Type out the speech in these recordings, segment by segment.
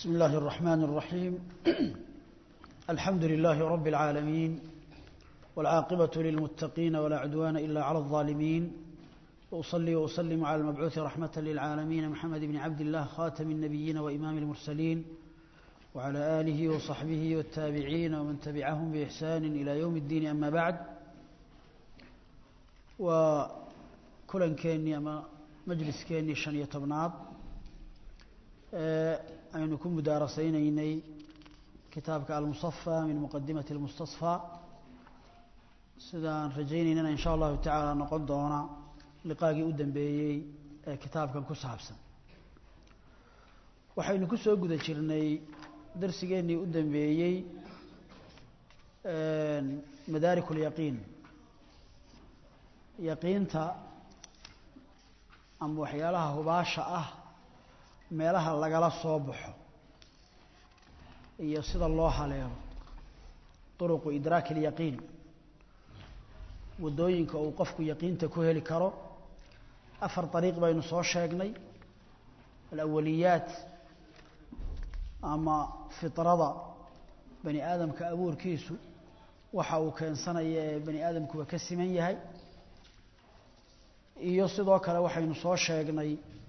بسم الله الرحمن الرحيم الحمد لله رب العالمين والعاقبة للمتقين ولا عدوان إلا على الظالمين وأصلي وأسلم على المبعوث رحمة للعالمين محمد بن عبد الله خاتم النبيين وإمام المرسلين وعلى آله وصحبه والتابعين ومن تبعهم بإحسان إلى يوم الدين أما بعد وكلا كيني أما مجلس كيني شنية بناب aynu ku mudaarasaynaynay kitaabka almuصafى min muqadimati اlmustasfى sidaan rajaynaynana in sha allahu tacaala noqon doona liqaagii u dambeeyey ee kitaabkan ku saabsan waxaynu ku soo guda jirnay darsigeennii u dambeeyey madaarik اlyaqiin yaqiinta ama waxyaalaha hubaasha ah meelaha lagala soo baxo iyo sida loo haleelo duruqu idraaki اlyaqiin waddooyinka uu qofku yaqiinta ku heli karo afar dariiq baynu soo sheegnay alawaliyaat ama fitrada bani aadamka abuurkiisu waxa uu keensanaya ee bani aadamkuba ka siman yahay iyo sidoo kale waxaynu soo sheegnay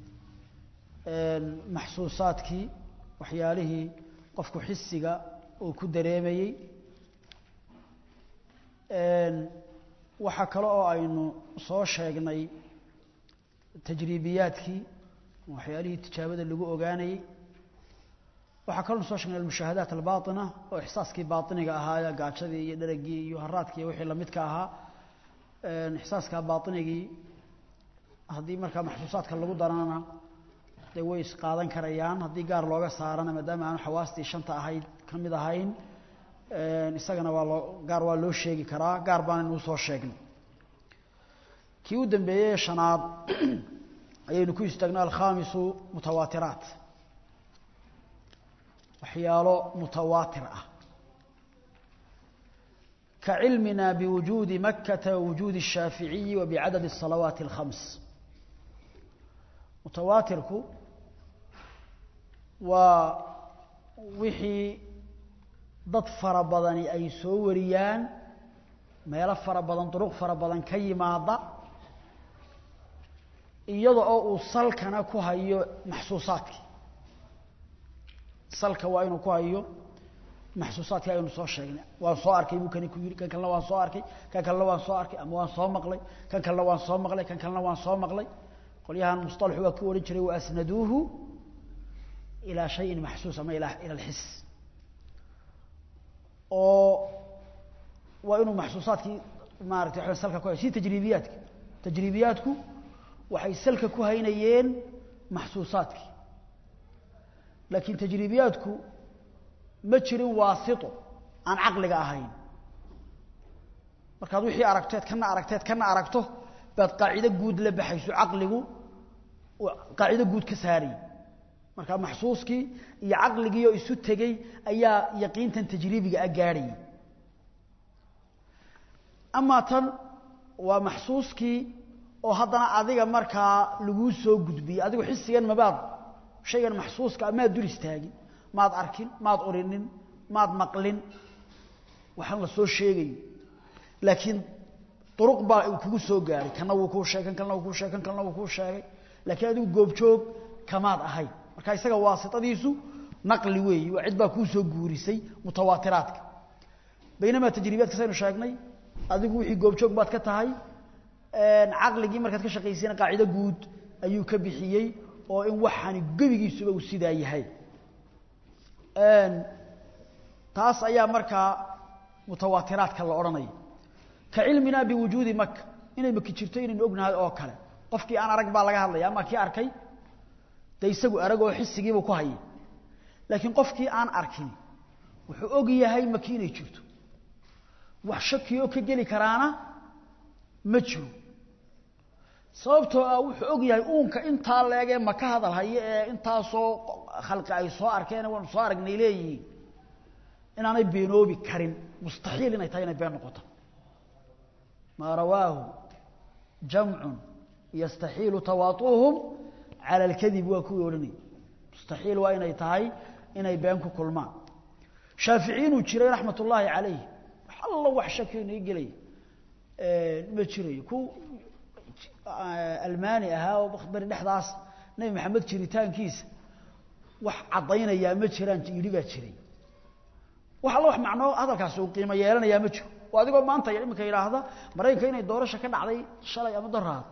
maxsuusaadkii waxyaalihii qofku xisiga uu ku dareemayey waxaa kale oo aynu soo sheegnay tajriibiyaadkii waxyaalihii tijaabada lagu ogaanayey waxaa kaloo soo sheegnay almushaahadaat albaaطina oo ixsaaskii baaطiniga ahaa gaajadii iyo dheragii iyo haraadkii iyo wixii lamidka ahaa ixsaaskaa baaطinigii haddii markaa maxsuusaadka lagu darana de way isqaadan karayaan haddii gaar looga saarana maadaama aanu xawaastii shanta ahayd ka mid ahayn isagana waa loo gaar waa loo sheegi karaa gaar baanaynu usoo sheegnay kii u dambeeyey shanaad ayaynu ku istaagnay alkhamisu mutawaatiraat waxyaalo mutawaatir ah ka cilmina biwujuudi makata wawujuudi الshaaficiyi wa bicadad الsalawaati اlkhams mutawaatirku waa wixii dad fara badani ay soo wariyaan meelo fara badan duruq fara badan ka yimaada iyada oo uu salkana ku hayo maxsuusaadkii salka waa inuu ku hayo maxsuusaadkii aynu soo sheegnay waan soo arkay buu kani ku yidhi kan kalena waan soo arkay kan kalena waan soo arkay ama waan soo maqlay kan kalena waan soo maqlay kan kalena waan soo maqlay qolyahan musطalaxu waa ku odhan jiray waasnaduuhu ilaa shayin maxsuus ama ila ila alxis oo waa inuu maxsuusaadkii maratay wa salka ku hay si tajriibiyaadka tajriibiyaadku waxay salka ku haynayeen maxsuusaadkii laakiin tajriibiyaadku ma jirin waasito aan caqliga ahayn markaad wixii aragteed kana aragteed kana aragto baad qaacido guud la baxayso caqligu qaacido guud ka saarayy marka maxsuuskii iyo caqligii oo isu tegey ayaa yaqiintan tajriibiga a gaadhayay amaa tan waa maxsuuskii oo haddana adiga markaa laguu soo gudbiyey adigu xisigan mabaad shaygan maxsuuska maad dul istaagin maad arkin maad urinin maad maqlin waxaan la soo sheegayo laakiin duruq baa uu kugu soo gaaray kana wuu kuu sheegay kan kalena wuu kuu sheegay kan kalena wuu kuu sheegay laakiin adigu goobjoog kamaad ahayn marka isaga waasitadiisu naqli weeyi waa cid baa kuu soo guurisay mutawaatiraadka baynamaa tajriibiyaadka saynu sheegnay adigu wixii goobjoog baad ka tahay caqligii markaad ka shaqaysayna qaacido guud ayuu ka bixiyey oo in waxaani gebigiisuba uu sidaa yahay taas ayaa markaa mutawaatiraadka la odhanaya ka cilmina biwujuudi maka inay maki jirto inaynu ognahay oo kale qofkii aan arag baa laga hadlaya ama kii arkay dee isagu arag oo xisigiibuu ku hayay laakiin qofkii aan arkin wuxuu og yahay maki inay jirto wax shaki oo ka geli karaana ma jiro sababtoo ah wuxuu og yahay uunka intaa leegee maka hadal hayo ee intaasoo khalqi ay soo arkeen waanu soo aragnay leeyihiin inaanay beenoobi karin mustaxiil inay tahay inay been noqoto maa rawaahu jamcu yastaxiilu tawaatuhum cala alkadib waa kuwii odhanayay mustaxiil waa inay tahay inay been ku kulmaan shaafici inuu jiray raxmat ullaahi calayh alla wax shaki inay gelay ma jirayo ku almaani ahaa oo bari dhexdaas nebi maxamed jiritaankiisa wax caddaynayaa ma jiraan yidhi baa jiray wax alla wax macnoo hadalkaasi uu qiimo yeelanayaa ma jiro oo adigoo maanta iminka yidhaahda maraykanka inay doorasha ka dhacday shalay ama daraad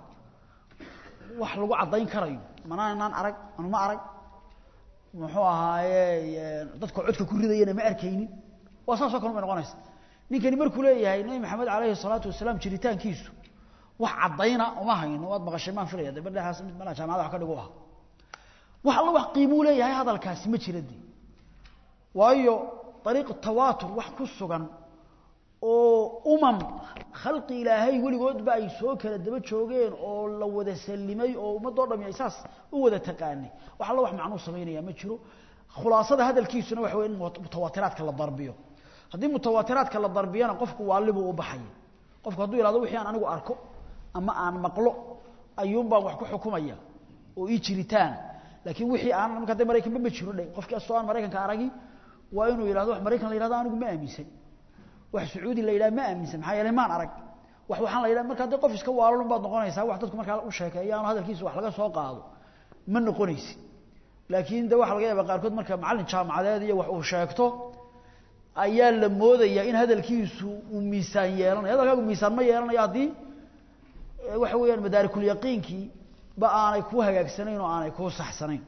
wax lagu caddayn karayo manaanaan arag anuma arag muxuu ahaaye dadka codka ku ridayana ma arkaynin waa saasoo kale bay noqonaysa ninkani markuu leeyahay nebi maxamed calayhi salaatu wasalaam jiritaankiisu wax caddayna uma hayno waad maqashay maan filaya de bardhaxaas mid malaa jaamacada wax ka dhigu ah wax alla wax qiimuu leeyahay hadalkaasi ma jira dee waayo dariiqu tawaatur wax ku sugan oo umam khalqi ilaahay weligoodba ay soo kala daba joogeen oo la wada sallimay oo ummadoo dhami ay saas u wada taqaanay wax alla wax macnuu samaynaya ma jiro khulaasada hadalkiisuna waxa wey in mutawaatiraadka la darbiyo haddii mutawaatiraadka la darbiyana qofku waalibuu u baxaya qofku hadduu yihahdo wixii aan anigu arko ama aan maqlo ayuun baan wax ku xukumaya oo ii jiritaan laakiin wixii aan marka hadda maraykanba ma jiro dhe qofkii astoo aan maraykanka aragi waa inuu yidhahdo wax maraykan la yihahdo anigu ma aaminsan wax sacuudi la yidhaha ma aaminsan maxaa yeelay maan arag wax waxaan la yidhaha marka haddii qof iska waalalun baad noqonaysaa wax dadku markaa u sheekeeyaano hadalkiisa wax laga soo qaado ma noqonaysid laakiin de waxa laga yaaba qaarkood marka macallin jaamacadeed iyo wax uu sheegto ayaa la moodayaa in hadalkiisu uu miisaan yeelanayo hadalkaagu miisaan ma yeelanayo haddii waxa weeyaan madaarikulyaqiinkii ba aanay kuu hagaagsanayn oo aanay kuu saxsanayn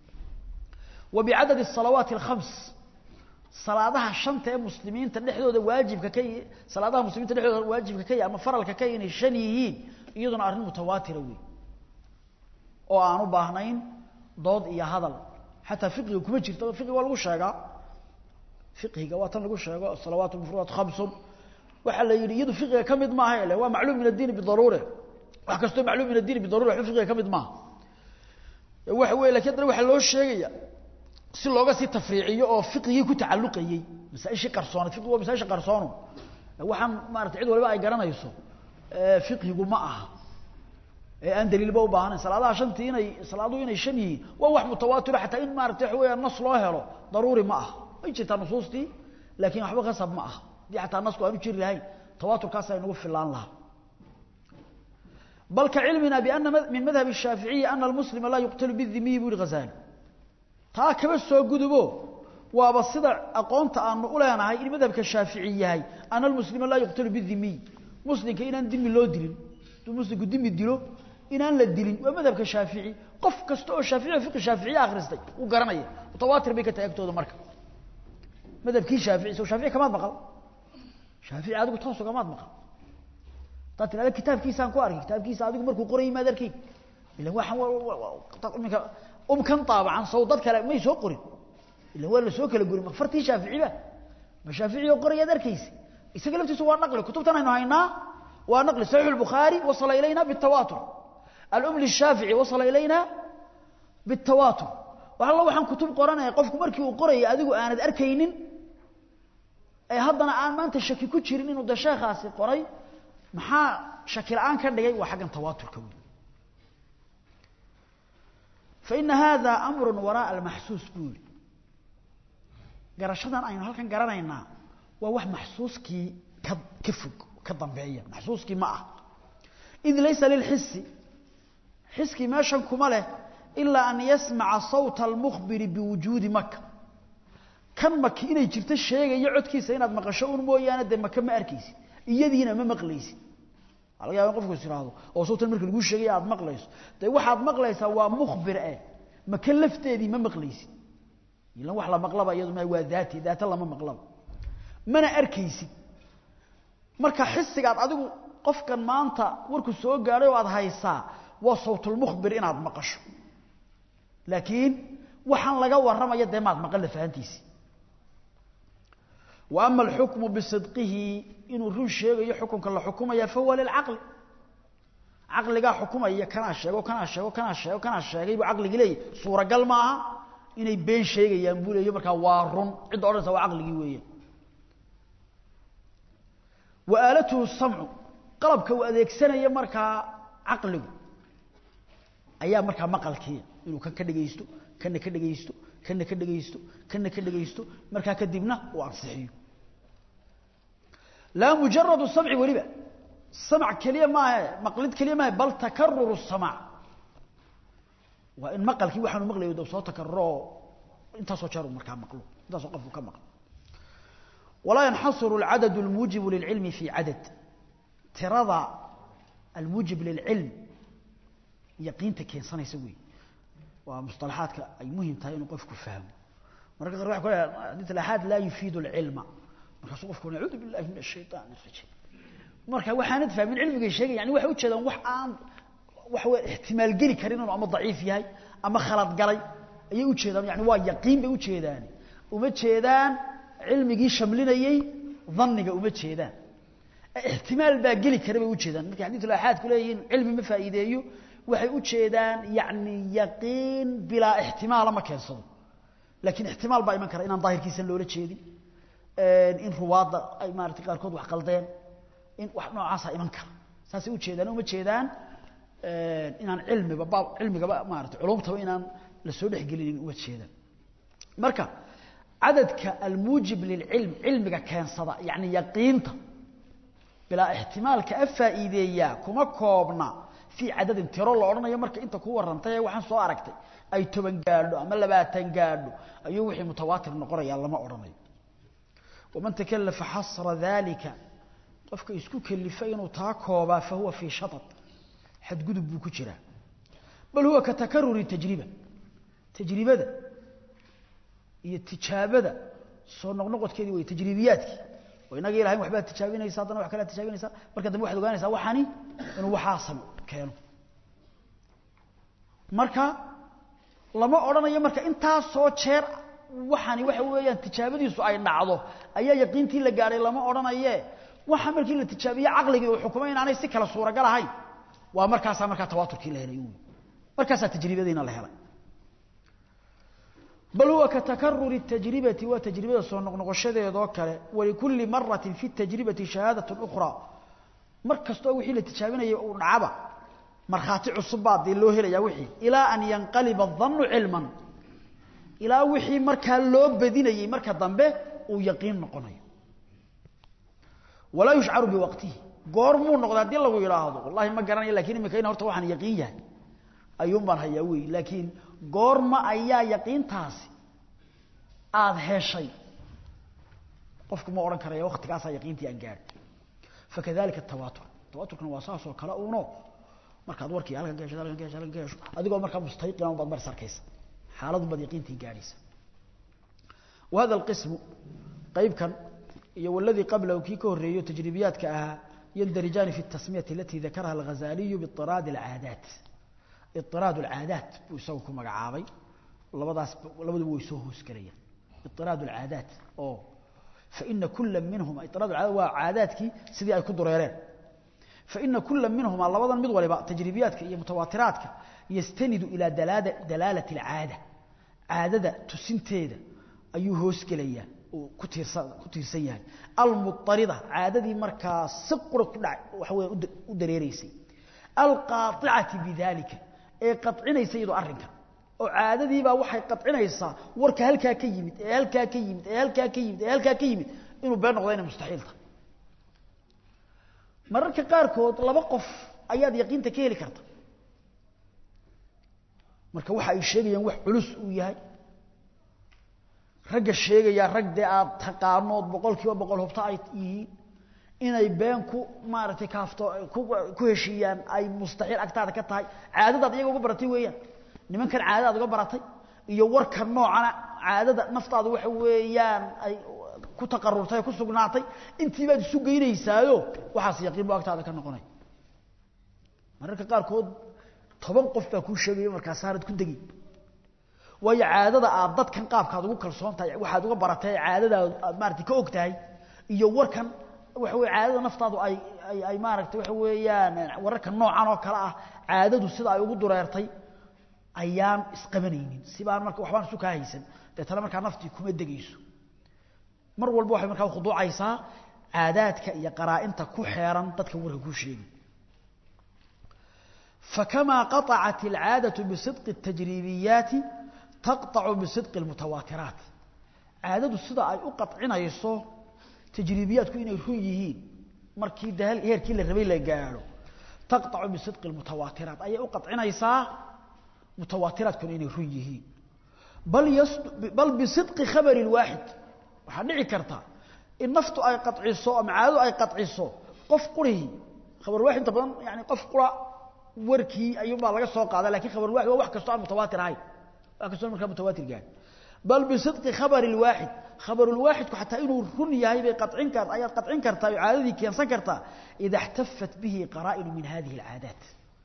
wa bicadadi الsalawaati اlkhams salaadaha shanta ee muslimiinta dhexdooda waajibka ka salaadaha muslimiinta dhexdooda waajibka ka ama faralka ka inay shan yihiin iyaduna arrin mutawaatira wey oo aan u baahnayn dood iyo hadal xataa fiqiga kuma jirto fiqiga waa lagu sheegaa fiqhiga waa tan lagu sheego salawaat mufrudat khamsun waxaa la yidhi iyadu fiqiga ka mid maaha ile waa macluum min addiini bidaruure wax kastoo macluum min addiini bidaruure waxba fiqiga ka mid maaha waxa weye lakin haddana waxaa loo sheegaya si looga sii tafriiciyo oo fiqigii ku tacalluqayey masaaishii qarsoonad fiqigu waa masaaisha qarsoono waxaan maarata cid waliba ay garanayso fiqhigu ma aha ee aan daliilba u baahanayn salaadaha shantii inay salaaduhu inay shan yihiin waa wax mutawaatiro xataa in maarata waxa weeyaan nas loo helo daruuri ma aha way jirtaa nusuustii laakiin waxba khasab ma aha haddii xataa nasku aanu jiri lahayn tawaaturkaas ay nagu filaan lahaa bal kacilmina biana min madhab الshaaficiyi ana almuslima laa yuqtalu bidimiyi bu yihi ghazali taa kaba soo gudubo waaba sida aqoonta aanu u leenahay in madhabka shaafici yahay ana almuslima laa yuqtalu bidimiy muslimka inaan dimi loo dilin hadduu muslimku dimi dilo inaan la dilin waa madhabka shaafici qof kasta oo shaafici fiqi shaaficiya akhristay uu garanaya mutawaatir bay ka tahay agtooda marka madhabkii shaafici soo shaafici kamaad maqal shaafici adigu toos ugamaad maqal haddaad tirahda kitaabkiisaan ku arkay kitaabkiisa adigu markuu qorayay maad arkayn ilan waxaan iminka umkan taabacan sow dad kale may soo qorin ilan waa la soo kala gurin makfartii shaaficiba ma shaafici oo qorayaad arkaysa isaga laftiisu waa naqli kutubtan aynu haynaa waa naqli saxiix الbukhaari wasala ilayna bالtawaatur alum lishaafici wasala ilayna bالtawaatur wax alla waxaan kutub qoranaya qofku markii uu qorayay adigu aanad arkaynin ee haddana aan maanta shaki ku jirin inuu de sheekhaasi qoray maxaa shaki la-aan ka dhigay waa xaggan tawaaturka wey faina hada amru waraaءa almaxsuus buu yihi garashadan aynu halkan garanaynaa waa wax maxsuuskii ka ka fog ka dambeeya maxsuuskii ma ah id laysa lilxisi xiskii meeshan kuma leh ilaa an yasmaca sawta almukhbiri biwujuudi maka kan maki inay jirto sheegayo codkiisa inaad maqasho un mooyaane dee maka ma arkaysid iyadiina ma maqlaysid waa laga yaba in qofku is ihahdo oo sawtan marka laguu sheegaya aad maqlayso dee waxaad maqlaysaa waa mukhbir eh maka lafteedii ma maqlaysid ilan wax la maqlaba iyadu ma waa daati daata lama maqlaba mana arkaysid marka xisigaad adigu qofkan maanta warku soo gaadhay oo aad haysaa waa sawtulmukhbir inaad maqasho laakiin waxaan laga warramaya dee maad maqan lafahantiisi wa ama alxukmu bisidqihi inuu run sheegayo xukunka la xukumaya fahuwa lilcaqli caqligaa xukumaya kanaa sheego kanaa sheego kanaa sheego kanaa sheegay buu caqligii leeyahy suuragal maaha inay been sheegayaan buu leeyo markaa waa run cidda odhanaysa waa caqligii weeyaan wa aalatuhu samcu qalabka uu adeegsanaya markaa caqligu ayaa markaa maqalkiia inuu kan ka dhegaysto kana ka dhagaysto kana ka dhagaysto kana ka dhagaysto markaa kadibna uu ansixiyo laa mujaradu samci weliba samc keliya maaha maqlid keliya maaha bal takaruru samaac waa in maqalkii waxaanu maqlayo dab soo takaruro intaasoo jeer uu markaa maqlo intaasoo qofku ka maqlo walaa yanxasiru alcadadu almuujibu lilcilmi fi cadad tirada almuujib lilcilm yaqiinta keensanaysa wey waa musطalaxaadka ay muhim tahay inuu qofku fahmo mararka qaar waxa ku leeyahay xadiis al-ahad la yufiidu al-ilma markaasuu qofku nacuudu billahi min ash-shaytaan ar-rajiim marka waxaanad fahmin cilmiga sheegay yani waxay u jeedaan wax aan wax way ihtimaal geli karin inuu ama daciif yahay ama khalad galay ayay u jeedaan yani waa yaqiin bay u jeedaan uma jeedaan cilmigii shamlinayay dhanniga uma jeedaan ihtimaal baa geli kara bay u jeedaan marka xadiis al-ahad ku leeyihiin cilmi ma faa'iideeyo waxay u jeedaan yani yaqiin bilaa ihtimaal ma keensado laakiin ihtimaal baa iman kara inaan daahirkiisa loola jeedin in ruwaadda ay maaragtay qaarkood wax qaldeen in wax noocaasa iman kara saasay u jeedaan uma jeedaan inaan cilmiba baab cilmigaba maaragtay culumtaba inaan la soo dhexgelinin uma jeedaan marka cadadka almuujib lilcilm cilmiga keensada yani yaqiinta bilaa ihtimaalka a faa'iideeyaa kuma koobna fii cadadin tiro la odhanayo marka inta ku warrantay ee waxaan soo aragtay ay toban gaadho ama labaatan gaadho ayuu wixii mutawaatir noqonayaa lama odhanayo waman takalafa xasra dalika qofka isku kelifa inuu taa koobaa fa huwa fii shatad xadgudub buu ku jiraa bal huwa ka takaruri tajriba tajribada iyo tijaabada soo noqnoqodkeedii way tajribiyaadkii oo inaga ilahay waxbaad tijaabinaysa haddana wax kalead tijaabinaysaa marka dambe waxad ogaanaysaa waxani inuu waxaasan keeno marka lama odhanayo marka intaasoo jeer waxani waxa weeyaan tijaabadiisu ay dhacdo ayaa yaqiintii la gaadhay lama odhanaye waxa markii la tijaabiye caqligii uu xukumay inaanay si kala suuragal ahayn waa markaasaa markaa tawaaturkii la helay markaasaa tajribadiina la helay bal huwa ka takaruri tajribati waa tajribada soo noqnoqoshadeedoo kale walikulli maratin fi tajribati shahaadat ukhraa mar kastoo wixii la tijaabinayay uu dhacaba markhaati cusub baa dee loo helayaa wixii ilaa an yanqaliba adannu cilman ilaa wixii markaa loo badinayey marka dambe uu yaqiin noqonayo walaa yushcaru biwaqtihi goormuu noqda haddii lagu yidhaahdo wallahi ma garanayo lakin imika in horta waxaan yaqiin yahay ayuun baan hayaa wey laakiin goorma ayaa yaqiintaasi aada heshay qofku ma odhan karaya waktigaasaa yaqiintii aan gaadhi fakadalika tawaatur tawaaturkana waa saasoo kale uuno markaad warkii halkan ka hesho halkan ka hesho halkan ka hesho adigoo markaa mustayqina baad mar sarkaysa xaaladun baad yaqiintii gaadhaysa wahada alqismu qaybkan iyo waladii qablahu kii ka horreeyo tajribiyaadka ahaa yandarijaani fi tasmiyati alati dakaraha alghazaliyu biiraadi alcaadaat iraad alcaadaat buu isagu ku magacaabay labadaas labaduba way soo hoosgelayaan iraad alcaadaat oo faina kula minhuma iraad alcaadaat waa caadaadkii sidii ay ku dureereen faina kula minhuma labadan mid waliba tajribiyaadka iyo mutawaatiraadka yastanidu ilaa dalaalati alcaada caadada tusinteeda ayuu hoosgelayaa uu ku tiirsan ku tiirsan yahay almuarida caadadii markaa si qura ku dha waxa weya u dareereysay alqaaicati bidalika ee qacinaysa iyadoo arrinkan oo caadadiibaa waxay qacinaysaa warka halkaa ka yimid ee halkaa ka yimid ee halkaa ka yimid ee halkaa ka yimid inuu been noqdo inay mustaxiil tahay mararka qaarkood laba qof ayaad yaqiinta ka heli karta marka waxa ay sheegayaan wax culus uu yahay ragga sheegayaa rag dee aad taqaanood boqol kiiba boqol hubto ay yihiin inay been ku maaragtay kaafto ku heshiiyaan ay mustaxiil agtaada ka tahay caadadaad iyaga uga baratay weeyaan nimankan caadadaad uga baratay iyo warkan noocana caadada naftaadu waxa weeyaan ay ku taqarurtay ku sugnaatay intii baad isu geynaysaayo waxaas yaqiin bu agtaada ka noqonay mararka qaarkood toban qof baa kuu sheegaya markaasaanad ku degi waayo caadada aad dadkan qaabkaad ugu kalsoon tahay waxaad uga baratay caadadaad aad maaragtay ka og tahay iyo warkan waxa weye caadada naftaadu ay ay ay maaragtay waxa weeyaan wararka noocan oo kale ah caadadu sida ay ugu dureertay ayaan isqabanaynin sibaan marka waxbaan isu kaa haysan deetana markaa naftii kuma degayso mar walba waxay markaa khuduucaysaa caadaadka iyo qaraa-inta ku xeeran dadka warka kuu sheegi فكما قطعت العادة بصدق التجريبيات taqطacu bisidqi اlmutawaatiraat caadadu sida ay u qaطcinayso tajriibiyaadku inay run yihiin markii de heerkii la rabay la gaadho taqطacu bisidqi اlmutawaatiraat ayay u qaطcinaysaa mutawaatiraadkuna inay run yihiin bal bal bisidqi khabari اlwaaxid waxaa dhici karta in naftu ay qaciso ama caadadu ay qaciso qof qurihii khabar waaxid inta badan yani qof qura warkii ayuunbaa laga soo qaada lakin khabar waaxid waa wax kastoo aan mutawaatir ahayn wax kastoo markaa mutawaatir gaadhin bal bisidqi khabari اlwaaxid khabarulwaaxidku xataa inuu run yahay bay qacin kar ayaad qacin kartaa oo caadadii keensan kartaa ida اxtafat bihi qaraa'inu min hadihi اlcaadaat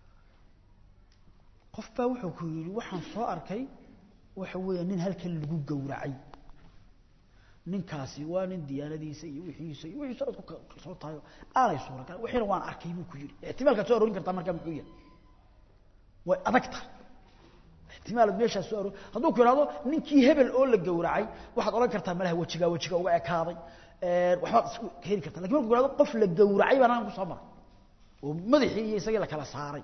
qof baa wuxuu ku yidhi waxaan soo arkay waxa weeya nin halkan lagu gowracay ninkaasi waa nin diyaanadiisa iyo wixiisa iyo wixiisa aad ku kalsoon tahay aanay suuragal wixiina waan arkay buu ku yidhi ixtimaalkaad soo arorin kartaa markaa muxuu yahay way adag tahay ixtimaalaad meeshaas soo aroor hadduu ku ihahdo ninkii hebel oo la gowracay waxaad odhan kartaa malaha wejigaa wejiga uga ekaaday waxbaad isku heli kartaa lakin marku ku ihahdo qof la gowracay baan halkan kusoo maray oo madaxii iyo isagii la kala saaray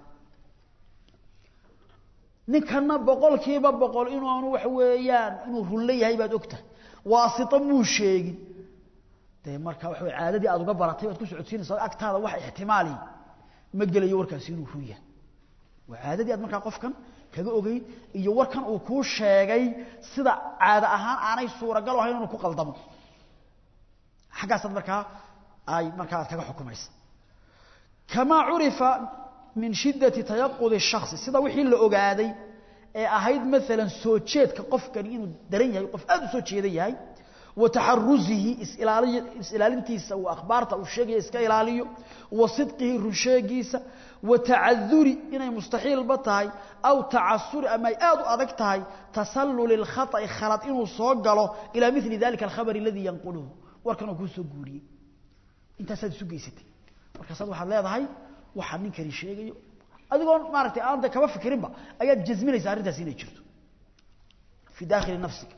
ninkana boqolkiiba boqol inaanu waxa weeyaan inuu runla yahay baad ogtahay waasita muu sheegin dee marka waxa wey caadadii aad uga baratay baad ku socodsiinaysaa agtaada wax ixtimaali ma gelayo warkaasi inuu run yahay waa caadadii aad markaa qofkan kaga ogeyn iyo warkan uu kuu sheegay sida caado ahaan aanay suuragal ahayn inuu ku qaldamo xaggaasaad markaa ay markaa aad kaga xukumaysa kamaa curifa min shiddati tayaqudi الشhakhصi sida wixii la ogaaday ee ahayd maalan soo jeedka qofkani inuu daran yahay qof aad u soo jeedan yahay wa taxaruzihi isilaaliy is-ilaalintiisa uu akhbaarta uu sheegaya iska ilaaliyo wa sidqihi runsheegiisa wa tacaduri inay mustaxiilba tahay aw tacasuri ama ay aad u adag tahay tasalluli اlkhaطأi khalad inuu soo galo ilaa mili dalika alkhabr aladii yanquluhu warkan oo kuu soo guuriyey intaasaad isu geysatay markaasaad waxaad leedahay waxaa ninkani sheegayo adigoon maaragtay aan de kaba fikirinba ayaad jasminaysaa arrintaasi inay jirto fi dakhili nafsika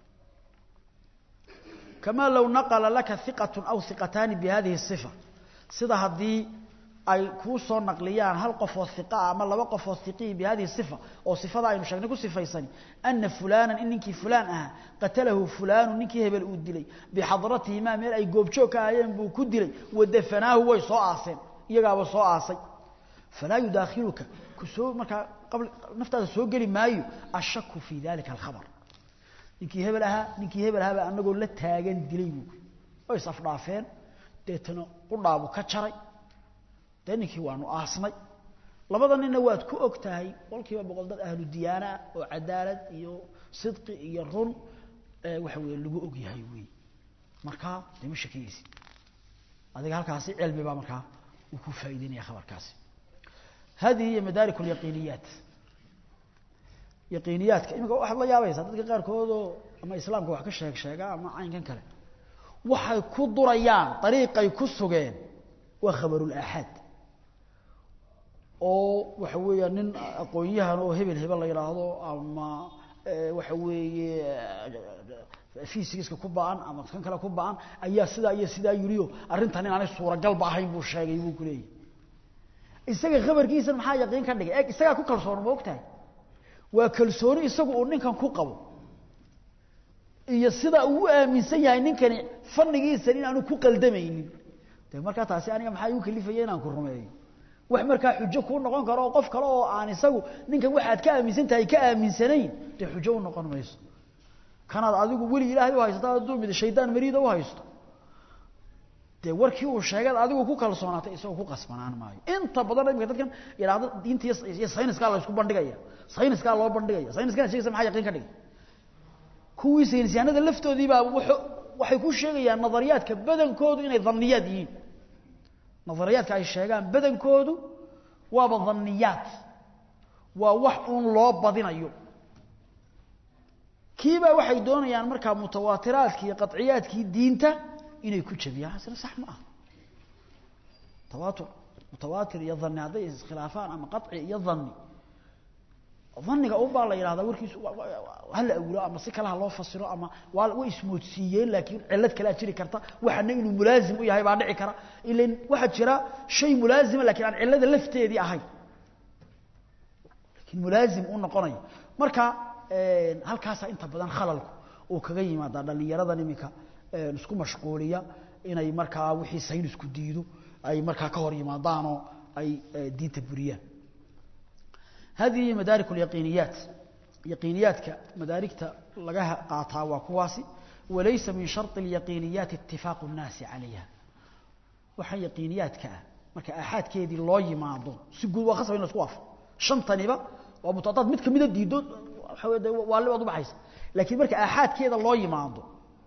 kama low naqla laka hiqat aw hiqataani bihadihi الصifa sida haddii ay kuu soo naqliyaan hal qofoo hiqaa ama laba qofoo hiqii bihadihi الصifa oo sifada aynu sheegnay ku sifaysani ana fulana in ninkii fulaan ahaa qatalahu fulanu ninkii hebel uu dilay bixadratihimaa meel ay goobjoog ka ahayeen buu ku dilay wadafanaahu way soo aaseen iyagaaba soo aasay falaa yudaakhiluka kusoo markaa naftaada soo geli maayo ashaku fi dalika alkhabar ninkii hebel ahaa ninkii hebel ahaabaa anagoo la taagan dilay buu way isafdhaafeen deetana qudhaabu ka jaray dee ninkii waanu aasnay labada ninna waad ku og tahay qolkiiba boqol dad ahlu diyaana oo cadaalad iyo sidqi iyo run waxa weye lagu og yahay wey markaa dee ma shakiyeysi adiga halkaasi cilmi baa markaa uu ku faa'ideynaya khabarkaasi hadihi hiya madaarik اlyaqiiniyaat yaqiiniyaadka imika waxaad la yaabaysaa dadka qaarkoodoo ama islaamka wax ka sheeg sheega ama caynkan kale waxay ku durayaan dariiqay ku sugeen waa khabarulaaxaad oo waxa weeya nin aqoon-yahan oo hebel hebel la yidhaahdo ama waxa weeye fysigiska ku ba-an ama kan kale ku ba-an ayaa sidaa iyo sidaa yiriyo arrintan inaanay suuragalba ahayn buu sheegay buu ku leeyahy isaga khabarkiisa maxaa yaqiin ka dhigay e isagaa ku kalsoon ma og tahay waa kalsooni isagu uu ninkan ku qabo iyo sida uu u aaminsan yahay ninkani fannigiisan in aanu ku qaldamaynin de markaa taasi aniga maxaa igu kalifaya inaan ku rumeeyo wax markaa xujo kuu noqon karo oo qof kale oo aan isagu ninkan waxaad ka aaminsan tahay ka aaminsanayn dee xujo u noqon mayso kanaad adigu weli ilaahay u haysataa hadduu mid shaydaan mariida u haysto dee warkii uu sheegad adigu ku kalsoonaatay isagoo ku qasbanaan maayo inta badan imika dadkan yidhaahdo diinta iyo sayniskaa la isku bandhigaya sayniskaa loo bandhigaya sayniskana sheegaysa maxaa yaqiin ka dhigay kuwii saynisyaanada laftoodiibaa waxay ku sheegayaan nadariyaadka badankoodu inay dhanniyaad yihiin nadariyaadka ay sheegaan badankoodu waaba dhanniyaad waa wax uun loo badinayo kiibaa waxay doonayaan markaa mutawaatiraadkii iyo qaciyaadkii diinta inay ku jabiyaan asna sax ma aha tawaatur mutawaatir iyo dhanni hadday iskhilaafaan ama qaci iyo dhanni dhanniga unbaa la yidhahdaa warkiisu hala awlo ama si kale ha loo fasiro ama waa way ismoodsiiyeen laakiin cillad kalea jiri karta waxana inuu mulaazim u yahay baa dhici kara ilan waxaa jira shay mulaazima lakiin aan cillada lafteedii ahayn laakiin mulaazim u noqonayo marka halkaasaa inta badan khalalku uu kaga yimaadaa dhallinyaradan iminka isku mashquuliya inay markaa wixii saynisku diido ay markaa ka hor yimaadaanoo ay diinta buriyaan hadihi madaarik اlyaqiiniyaat yaqiiniyaadka madaarigta laga qaataa waa kuwaasi walaysa min sharط اlyaqiiniyaati itifaaqu الnaasi calayha waxaa yaqiiniyaadka ah marka aaxaadkeedii loo yimaado si guud waa khasab in la isku waafo shantaniba waa mutadaad mid kamida diido waxa wey de waali waad ubaxaysa laakiin marka aaxaadkeeda loo yimaado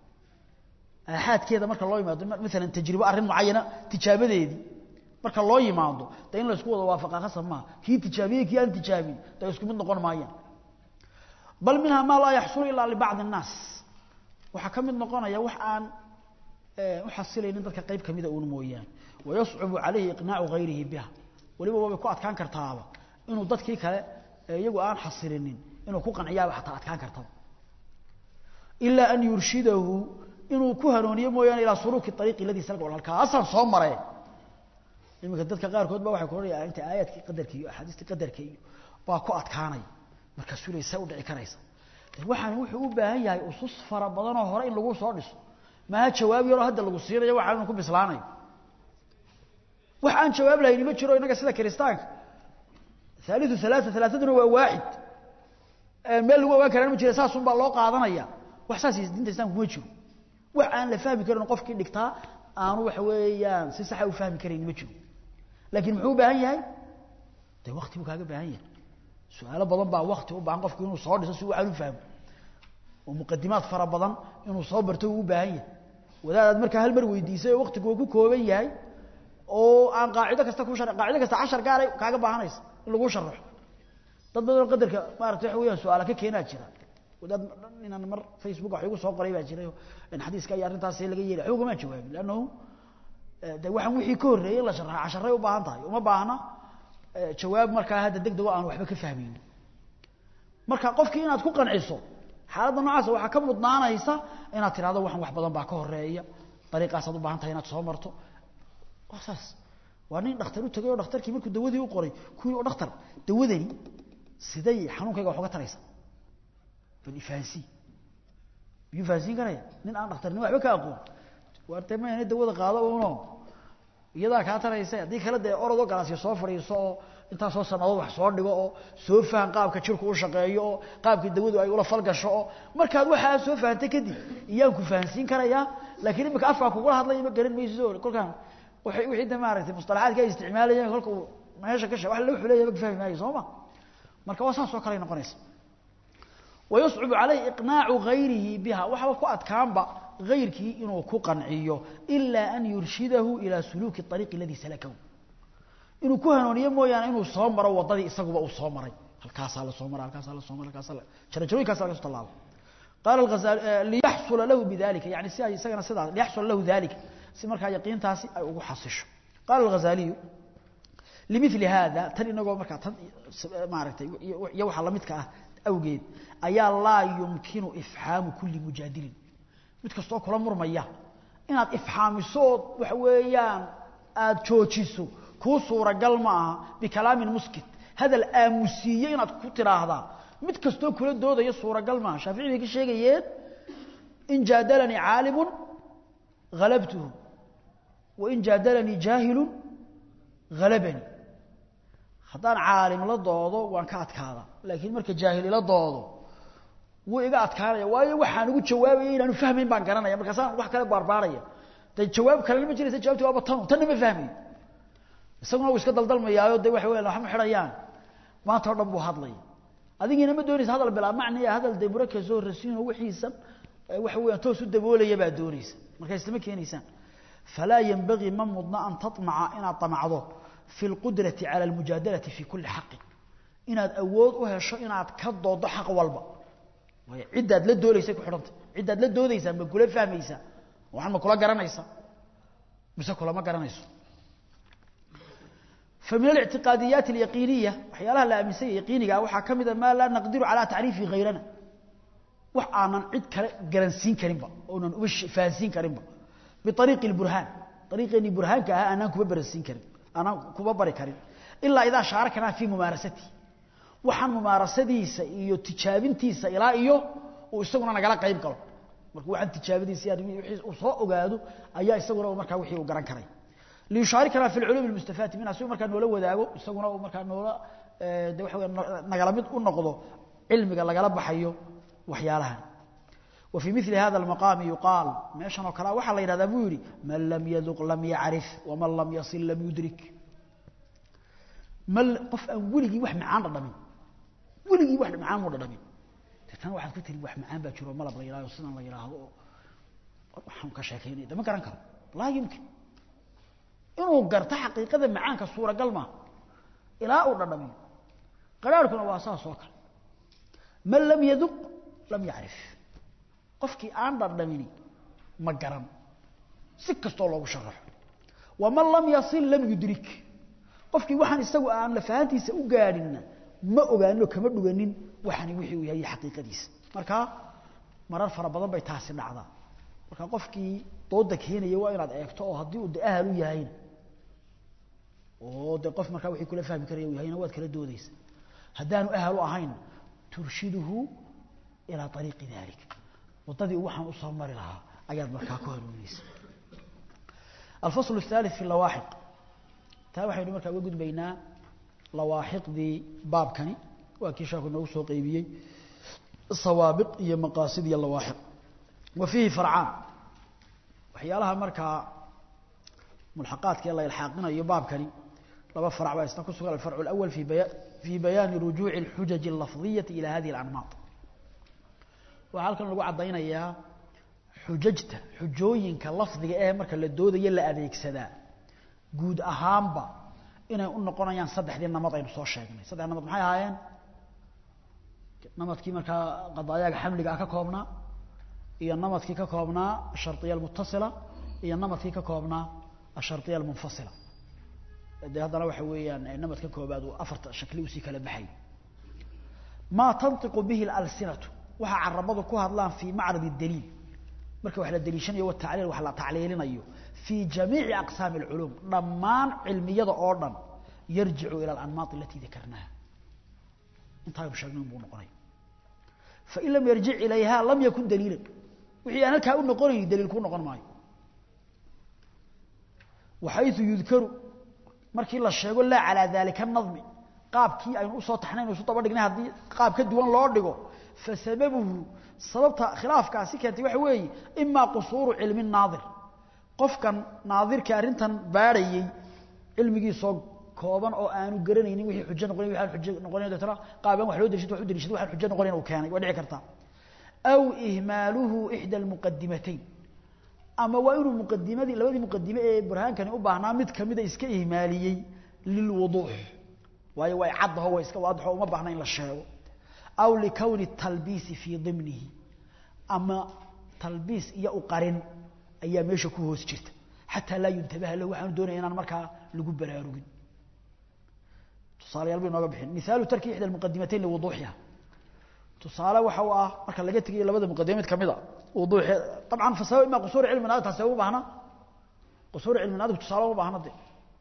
aaxaadkeeda marka loo yimaado maalan tajribo arrin mucayana tijaabadeedii marka loo yimaado de in la isku wada waafaqa khasab maaha kii tijaabiyey kii aan tijaabin de isku mid noqon maayaan bal minha maa laa yaxsulu ilaa libacdi الnaas waxaa ka mid noqonaya wax aan uxasilaynin dadka qayb kamida uun mooyaane wayascubu calayhi iqnaacu gayrihi biha weliba waabay ku adkaan kartaaba inuu dadkii kale iyagu aan xasilinin inuu ku qanciyaaba xataa adkaan kartaba ilaa an yurshidahu inuu ku hanuuniyo mooyaane ilaa suluuki ariiqi ladii salka halkaasaan soo maree iminka dadka qaarkood ba waxay ku odhanaya inta aayaadkii qadarka iyo axaadiistii qadarka iyo baa ku adkaanaya markaasuu le say u dhici karaysa waxaan wuxuu u baahan yahay usus fara badanoo hore in lagu soo dhiso maaha jawaab yaroo hadda lagu siinayo waxaan inu ku bislaanayo wax aan jawaab lahayni ma jiro innaga sida kiristaanka haaliu halaaa halaaaduna waa waaxid meel lagu ogaan karaan ma jira saasun baa loo qaadanaya wax saas diinta islamka kuma jiro wax aan la fahmi karin qofkii dhigtaa aanu waxa weeyaan si saxa u fahmi karayni ma jiro laakiin muxuu u baahan yahay de wakti buu kaaga baahan yahay su-aalo badan baa wakti u baahan qofku inuu soo dhiso si waxaan u fahmo oo muqadimaad fara badan inuu soo barto uu u baahan yahay wadaadaad markaa hal mar weydiisay oo waktigu uu ku kooban yahay oo aan qaacido kasta ku shar qaacido kasta cashar gaaray kaaga baahanaysa in lagu sharaxo dad badanoo qadarka maarata waxa weeyaan su-aala ka keenaa jira wadaad inaan mar facebook wax igu soo qoray baa jiray in xadiiska iyo arrintaas laga yeelay waxba ugama jawaabin lannahu de waxaan wixii ka horreeyey la sharaxa casharay u baahan tahay uma baahna jawaab markaa hadda deg dego aan waxba ka fahmaynin marka qofkii inaad ku qanciso xaaladda noocaasa waxaa ka mudnaanaysa inaad tirahdo waxan wax badan baa ka horeeya dariiqaasaad u baahan tahay inaad soo marto waa saas waa nin dhakhtar u tegay oo dhakhtarkii markuu dawadii u qoray kuwii oo dhakhtar dawadani siday xanuunkayga wax uga taraysa bal ifahansiin miyuu fahansiin karaya nin aan dhakhtarnimo waxba ka aqoon waarta ma ina dawada qaado uno iyadaa kaa taraysa haddii kale dee orodoo galaasya soo fadhiiso oo intaasoo sanadood wax soo dhigo oo soo fahan qaabka jirku u shaqeeyo oo qaabkii dawadu ay ula falgasho oo markaad waxaa soo fahantay kadib iyaan ku fahansiin karayaa laakiin imika afkaa kugula hadlaya ma garan maysid oo kolkaan waay wixii de maaragtay mustalaxaadka ay isticmaalayeen kolka uu meesha ka she wax loo xuleeya ma fahmi maayo soo ma marka waa saas oo kale noqonaysa wayascubu calayhi iqnaacu gayrihi biha waxaba ku adkaanba gayrkii inuu ku qanciyo ilaa an yurshidahu ilaa suluuki ariiqi aladii salakahu inuu ku hanuuniyo mooyaane inuu soo maro wadadii isaguba uu soo maray halkaasaa la soo mara halkaasaa la soo mara halkaasaa jarajooyinkaasa laga so tallaabo qaala alghazali liyaxsula lahu bidalika yani si ay isagana sidaas liyaxsula lahu dalika si markaa yaqiintaasi ay ugu xasisho qaala alghazaliyu limili hada tan inagoo markaa tan maaragtay iyo waxaa lamidka ah awgeed ayaa laa yumkinu ifxaamu kuli mujaadilin mid kastoo kula murmaya inaad ifxaamiso ood waxa weeyaan aada joojiso kuu suuragal ma aha bikalaamin muskit hadal aamusiiye inaad ku tidhaahdaa mid kastoo kula doodaya suuragal maaha shaafici bay ka sheegayeen in jaadalanii caalimu halabtuhu wain jaadalanii jaahilu halabanii haddaan caalim la doodo waan ka adkaada laakiin marka jaahil ila doodo wuu iga adkaanaya waayo waxaan ugu jawaabaya inaanu fahmayn baan garanaya markaasaan wax kale baarbaaraya de jawaab kalena ma jiraysa jawabti waaba tanu tanna ma fahmayo isaguna uu iska daldalmayaayo de waxa weyan waxma xidhayaan maanta o dhan buu hadlaya adigiina ma doonaysa hadal bilaa macniya hadal de murakasoo rasiino wixiisan waxa weeyaan toos u daboolaya baa doonaysa markaa islama keenaysaan falaa yenbagii ma mudna an taطmaca inaad طamacdo fi اlqudrati calى اlmujaadalati fi kuli xaqin inaad awood u hesho inaad ka doodo xaq walba waayo ciddaad la doodaysay ku xidhanta ciddaad la doodaysaa ma kula fahmaysaa waxan ma kula garanaysaa mise kulama garanayso فمن الاعتقاديات اليقينية وحيالها لا أمسية يقينية وحا كمدا ما لا نقدر على تعريف غيرنا وحانا عد قرنسين كريمبا ونن وش فاسين كريمبا بطريق البرهان طريق أني برهان كها أنا كوبا برسين كريم أنا كوبا بري كريم إلا إذا شاركنا في ممارسته waxaan mumaarasadiisa iyo tijaabintiisa ilaa iyo uu isaguna nagala qayb galo marka waxaan tijaabadiisa wixii uu soo ogaado ayaa isaguna markaa wixii uu garan karay liyushaarikana fi lculuum almustafaati minha si uu markaa noola wadaago isaguna uu markaa noola de waxa weya nagala mid u noqdo cilmiga lagala baxayo waxyaalahan وفي مثل هذا المقام يقال ماشان وكلا waxa la yiraahdaa buu yiri man lam yaduq lam ya'rif wa man lam yasil lam yudrik mal qof aan wuligi wax macaan dhadhamin wuligi wax macaan mu dhadhamin tan waxaad ku tiri wax macaan baa jiro malab la yiraahdo sidan la yiraahdo waxaan ka sheekeynay dama garan karo laa yumkin inuu garto xaqiiqada macaanka suuragal ma ilaa uu dhadhamin qaraarkuna waa saas oo kale man lam yaduq lam ya'rif qofkii aan dhardhamini ma garan si kastoo loogu sharaxo waman lam yasil lam yudrik qofkii waxaan isagu aan lafahantiisa u gaadhinna ma ogaano kama dhuganin waxani wixii uu yahay xaqiiqadiisa marka marar fara badan bay taasi dhacdaa marka qofkii dooda keenaya waa inaad eegto oo haddii uu de ahal u yahayna oo de qof markaa wixii kula fahmi karaya uu yahayna waad kala doodaysa haddaanu ahal u ahayn turshiduhu ilaa ariiqi dalik wadadii waxaan u soo mari lahaa ayaad markaa ku hanuunaysa alfasl الثالث في اللawaaxiq taa waxaynu markaa uga gudbaynaa lawaaxiqdii baabkani waa kii sheeku noogu soo qeybiyey sawaabiq iyo maqaasid iyo lawaaxiq wa fiihi farcaan waxyaalaha markaa mulxaqaadka ee la ilxaaqinayo baabkani laba farc baa isna ku sugan alfarcu اlأwl fi bayaani rujuuci اlxujaji اlafdiyaةi ilى hadihi اlanmaad waxaa halkan lagu caddaynayaa xujajta xujooyinka lafdiga ee marka la doodayo la adeegsadaa guud ahaanba inay u noqonayaan saddexdii namad aynu soo sheegnay saddex namad maxay ahaayeen namadkii markaa qadaayaga xamliga ah ka koobnaa iyo namadkii ka koobnaa ashariya almutasila iyo namadkii ka koobnaa ashariya almunfasila dee haddana waxa weeyaan namadka koobaad uu afarta shakli usii kala baxay maa tantiqu bihi alsinatu waxa carabadu ku hadlaan fi macrad daliil marka wax la daliishanayo tacliil wax la tacliilinayo fi jamiici aqsaam alculum dhammaan cilmiyada oo dhan yarjicu ila alanmaat alati dakarnaha intaaynu sheegnay buu noqonay fain lam yarjic ilayha lam yakun daliilan wixii aan halkaa u noqonayn daliil ku noqon maayo waxayثu yudkaru markii la sheego laa calaa dalika nadmi qaabkii aynu usoo taxnayn isu daba dhignay haddii qaab ka duwan loo dhigo fasababuhu sababta khilaafkaasi keentay waxa weeye imaa qusuuru cilmi naadir qofkan naadirka arrintan baadhayey cilmigiisoo kooban oo aanu garanaynin wixii xujo noqonay wixii aan xujo noqonayn deetana qaabaan wax loo daliishado wax u daliishado waxaan xujo noqonayn uu keenay waa dhici kartaa aw ihmaaluhu ixda almuqadimatayn ama waa inuu muqadimadii labadii muqadime ee burhaankani u baahnaa mid kamida iska ihmaaliyey lilwuduux waayo way caddaho way iska waadixo uma baahna in la sheego aw likowni talbiisi fii dimnihi ama talbiis iyo u qarin ayaa meesha ku hoos jirta xataa laa yuntabaha lahu waxaanu doonaya inaan markaa lagu baraarugin tusaalayaal bay nooga bixin mihaalu tarki ixda almuqadimatayn liwuduuxiha tusaale waxa uu ah marka laga tegayo labada muqadime mid kamid a wuduuxi dabcan fasaba ima qusuuri cilmi naadir taasi uma baahna qusuuri cilmi naadir tusaale uma baahna de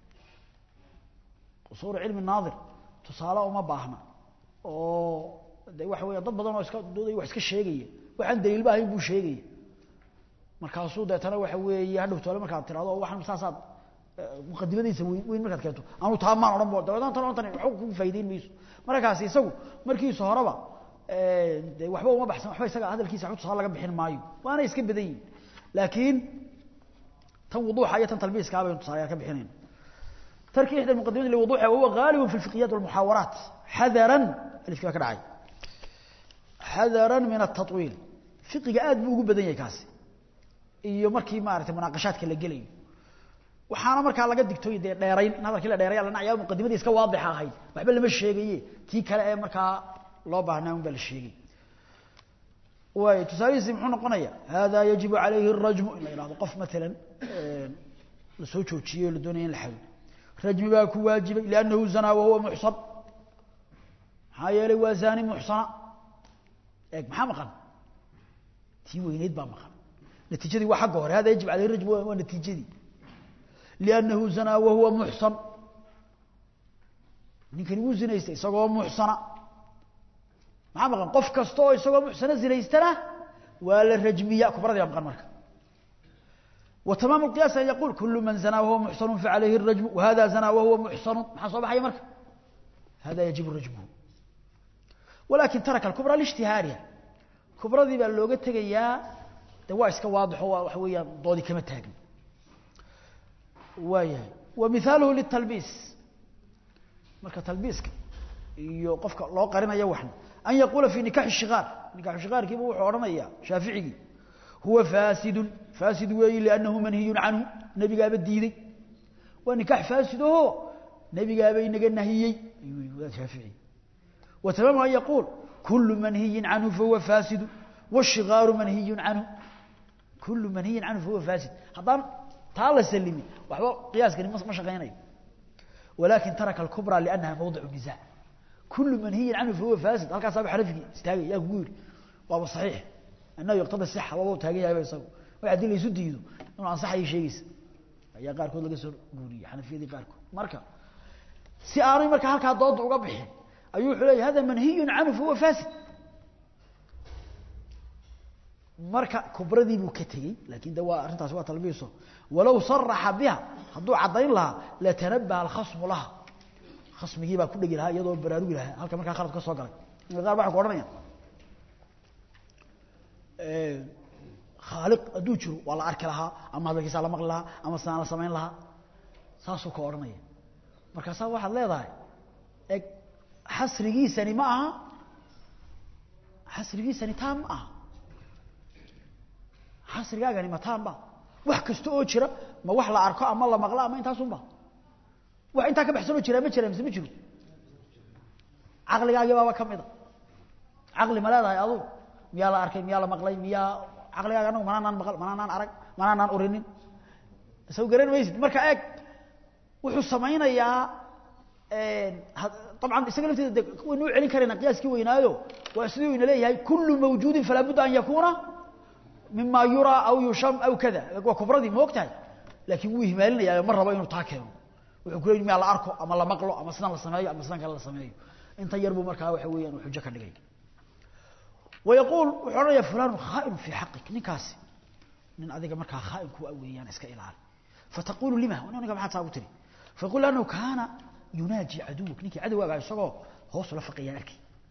qusuuri cilmi naadir tusaale uma baahna oo de waxa weya dad badan oo iska dooday wax iska sheegaya waxaan daliilba ahayn buu sheegaya markaasuu deetana waxa weeye hadhow toole markaad tirahdo waxaan saasaad muqadimadiisa weyn weyn markaad keento anuu taa maan odhan bo dabeetana tan tan waxba ku faa'iideyn mayso markaasi isagu markiisa horeba de waxba uma baxsan waxba isaga hadalkiisa waxba tusaale laga bixin maayo waana iska badan yihin laakiin tan wuduuxa iyo tan talbiiska baynu tusaalayaal ka bixinayna tarki ixda muqadimati liwuduuxa wahuwa gaalibun fi lfiqhiyat walmuxaawaraat xadaran alifkii baa ka dhacay xadaran min atatwiil fiqiga aad buu ugu badan yahay kaasi iyo markii maaragtay munaaqashaadka la gelayo waxaana markaa laga digtooy dee dheerayn in hadalkii la dheeray la nacyaa muqadimadii iska waadixa ahayd waxba lama sheegaye tii kale ee markaa loo baahnaa un baa la sheegay waay tusaalihiisi muxuu noqonaya hada yajibu calayhi الrajmu in la ihahdo qof maalan la soo joojiyey oo la doonaya in la xado rajmi baa ku waajibay liannahu zanaa wahuwa muxsan maxaa yeelay waa zani muxsana eeg maxaa maqan tii weyneyd baa maqan natiijadii waa xagga hore hada yajib alayhi rajmu waa natiijadii liannahu zanaa wahuwa muxsan ninkani wuu zinaystay isagoo muxsana maxaa maqan qof kasta oo isagoo muxsano zinaystana waa la rajmiya kubradii baa maqan marka وتمام القياس أن يقول كل من زنى وهو محصن فعليه الرجم وهذا زنى وهو محصن ما صبح أي مركب هذا يجب رجمه ولكن ترك الكبرى لاشتهارها كبرى ذي باللوغة تقيا دواء واضح وحويا ضودي كما تاقن وياه ومثاله للتلبيس مركة تلبيس يوقفك الله قرنا يوحنا أن يقول في نكاح الشغار نكاح الشغار كيف هو حورنا إياه شافعي هو فاسد فاسد وي لأنه منهي عنه نبي قابل ديدي ونكاح فاسد هو نبي قابل نقل نهيي أيوه شافعي وتمام أن يقول كل منهي عنه فهو فاسد والشغار منهي عنه كل منهي عنه فهو فاسد هذا تعالى سلمي وحبا قياس كان ما شغيني ولكن ترك الكبرى لأنها موضع النزاع كل منهي عنه فهو فاسد هل كان صاحب حرفي استاغي يا قول وهو صحيح أنه يقتضي الصحة وهو تاغي يا يسوي waxaa dil isu diido inuu ansaxayo sheegaysa ayaa qaarkood laga soo guuriyay xanafiyadii qaarkood marka si aanay marka halkaa dooda uga bixin ayuu wuxuu leeyahay hada manhiyun canhu fahuwa fasid marka kubradii buu ka tegey laakiin de waa arrintaasi waa talbiiso walow saraxa biha hadduu caddayn lahaa latanabaha alkhasmu laha khasmigii baa ku dhegi lahaa iyadoo baraarugi lahaa halka markaa khalad ka soo galay qaar waxay ku odhanayaan khaaliq hadduu jiro waa la arki lahaa ama hadalkiisaa la maqli lahaa ama sidaan la samayn lahaa saasuu ka odhanaya markaasaa waxaad leedahay eg xasrigiisani ma aha xasrigiisani taan ma aha xasrigaagani ma taan ba wax kasta oo jira ma wax la arko ama la maqlo ama intaasunba wax intaa ka baxsanoo jiraa ma jira mise ma jiro caqligaagii baaba ka mida caqli ma leedahay adugu miyaa la arkay miyaa la maqlay miyaa caqligaaga anagu manaanaan maqal manaanaan arag manaanaan urinin isagu garan maysid marka eeg wuxuu samaynayaa طبعا isaga lafteeda waynu u celin karayna qiyaaskii weynaayo waa siduu ina leeyahay kullu mawjuudin falaa budda an yakuuna mima yuraa aw yusham aw kada waa kubradii ma og tahay laakiin wuu ihmaalinaya ma rabo inuu taa keeno wuxuu ku leeyahy miyaa la arko ama la maqlo ama sidan la sameeyo ama sidan kale la sameeyo inta yar buu markaa waxa weeyaan uu xujo ka dhigay ويقول وحنا يا فلان خائن في حقك نكاسي من أذيك مركا خائن كو أويان اسك إلال فتقول لما وانا نقام حتى أبتري فيقول لأنه كان يناجي عدوك نيكي عدو أقع يسقو هو صلفق ياك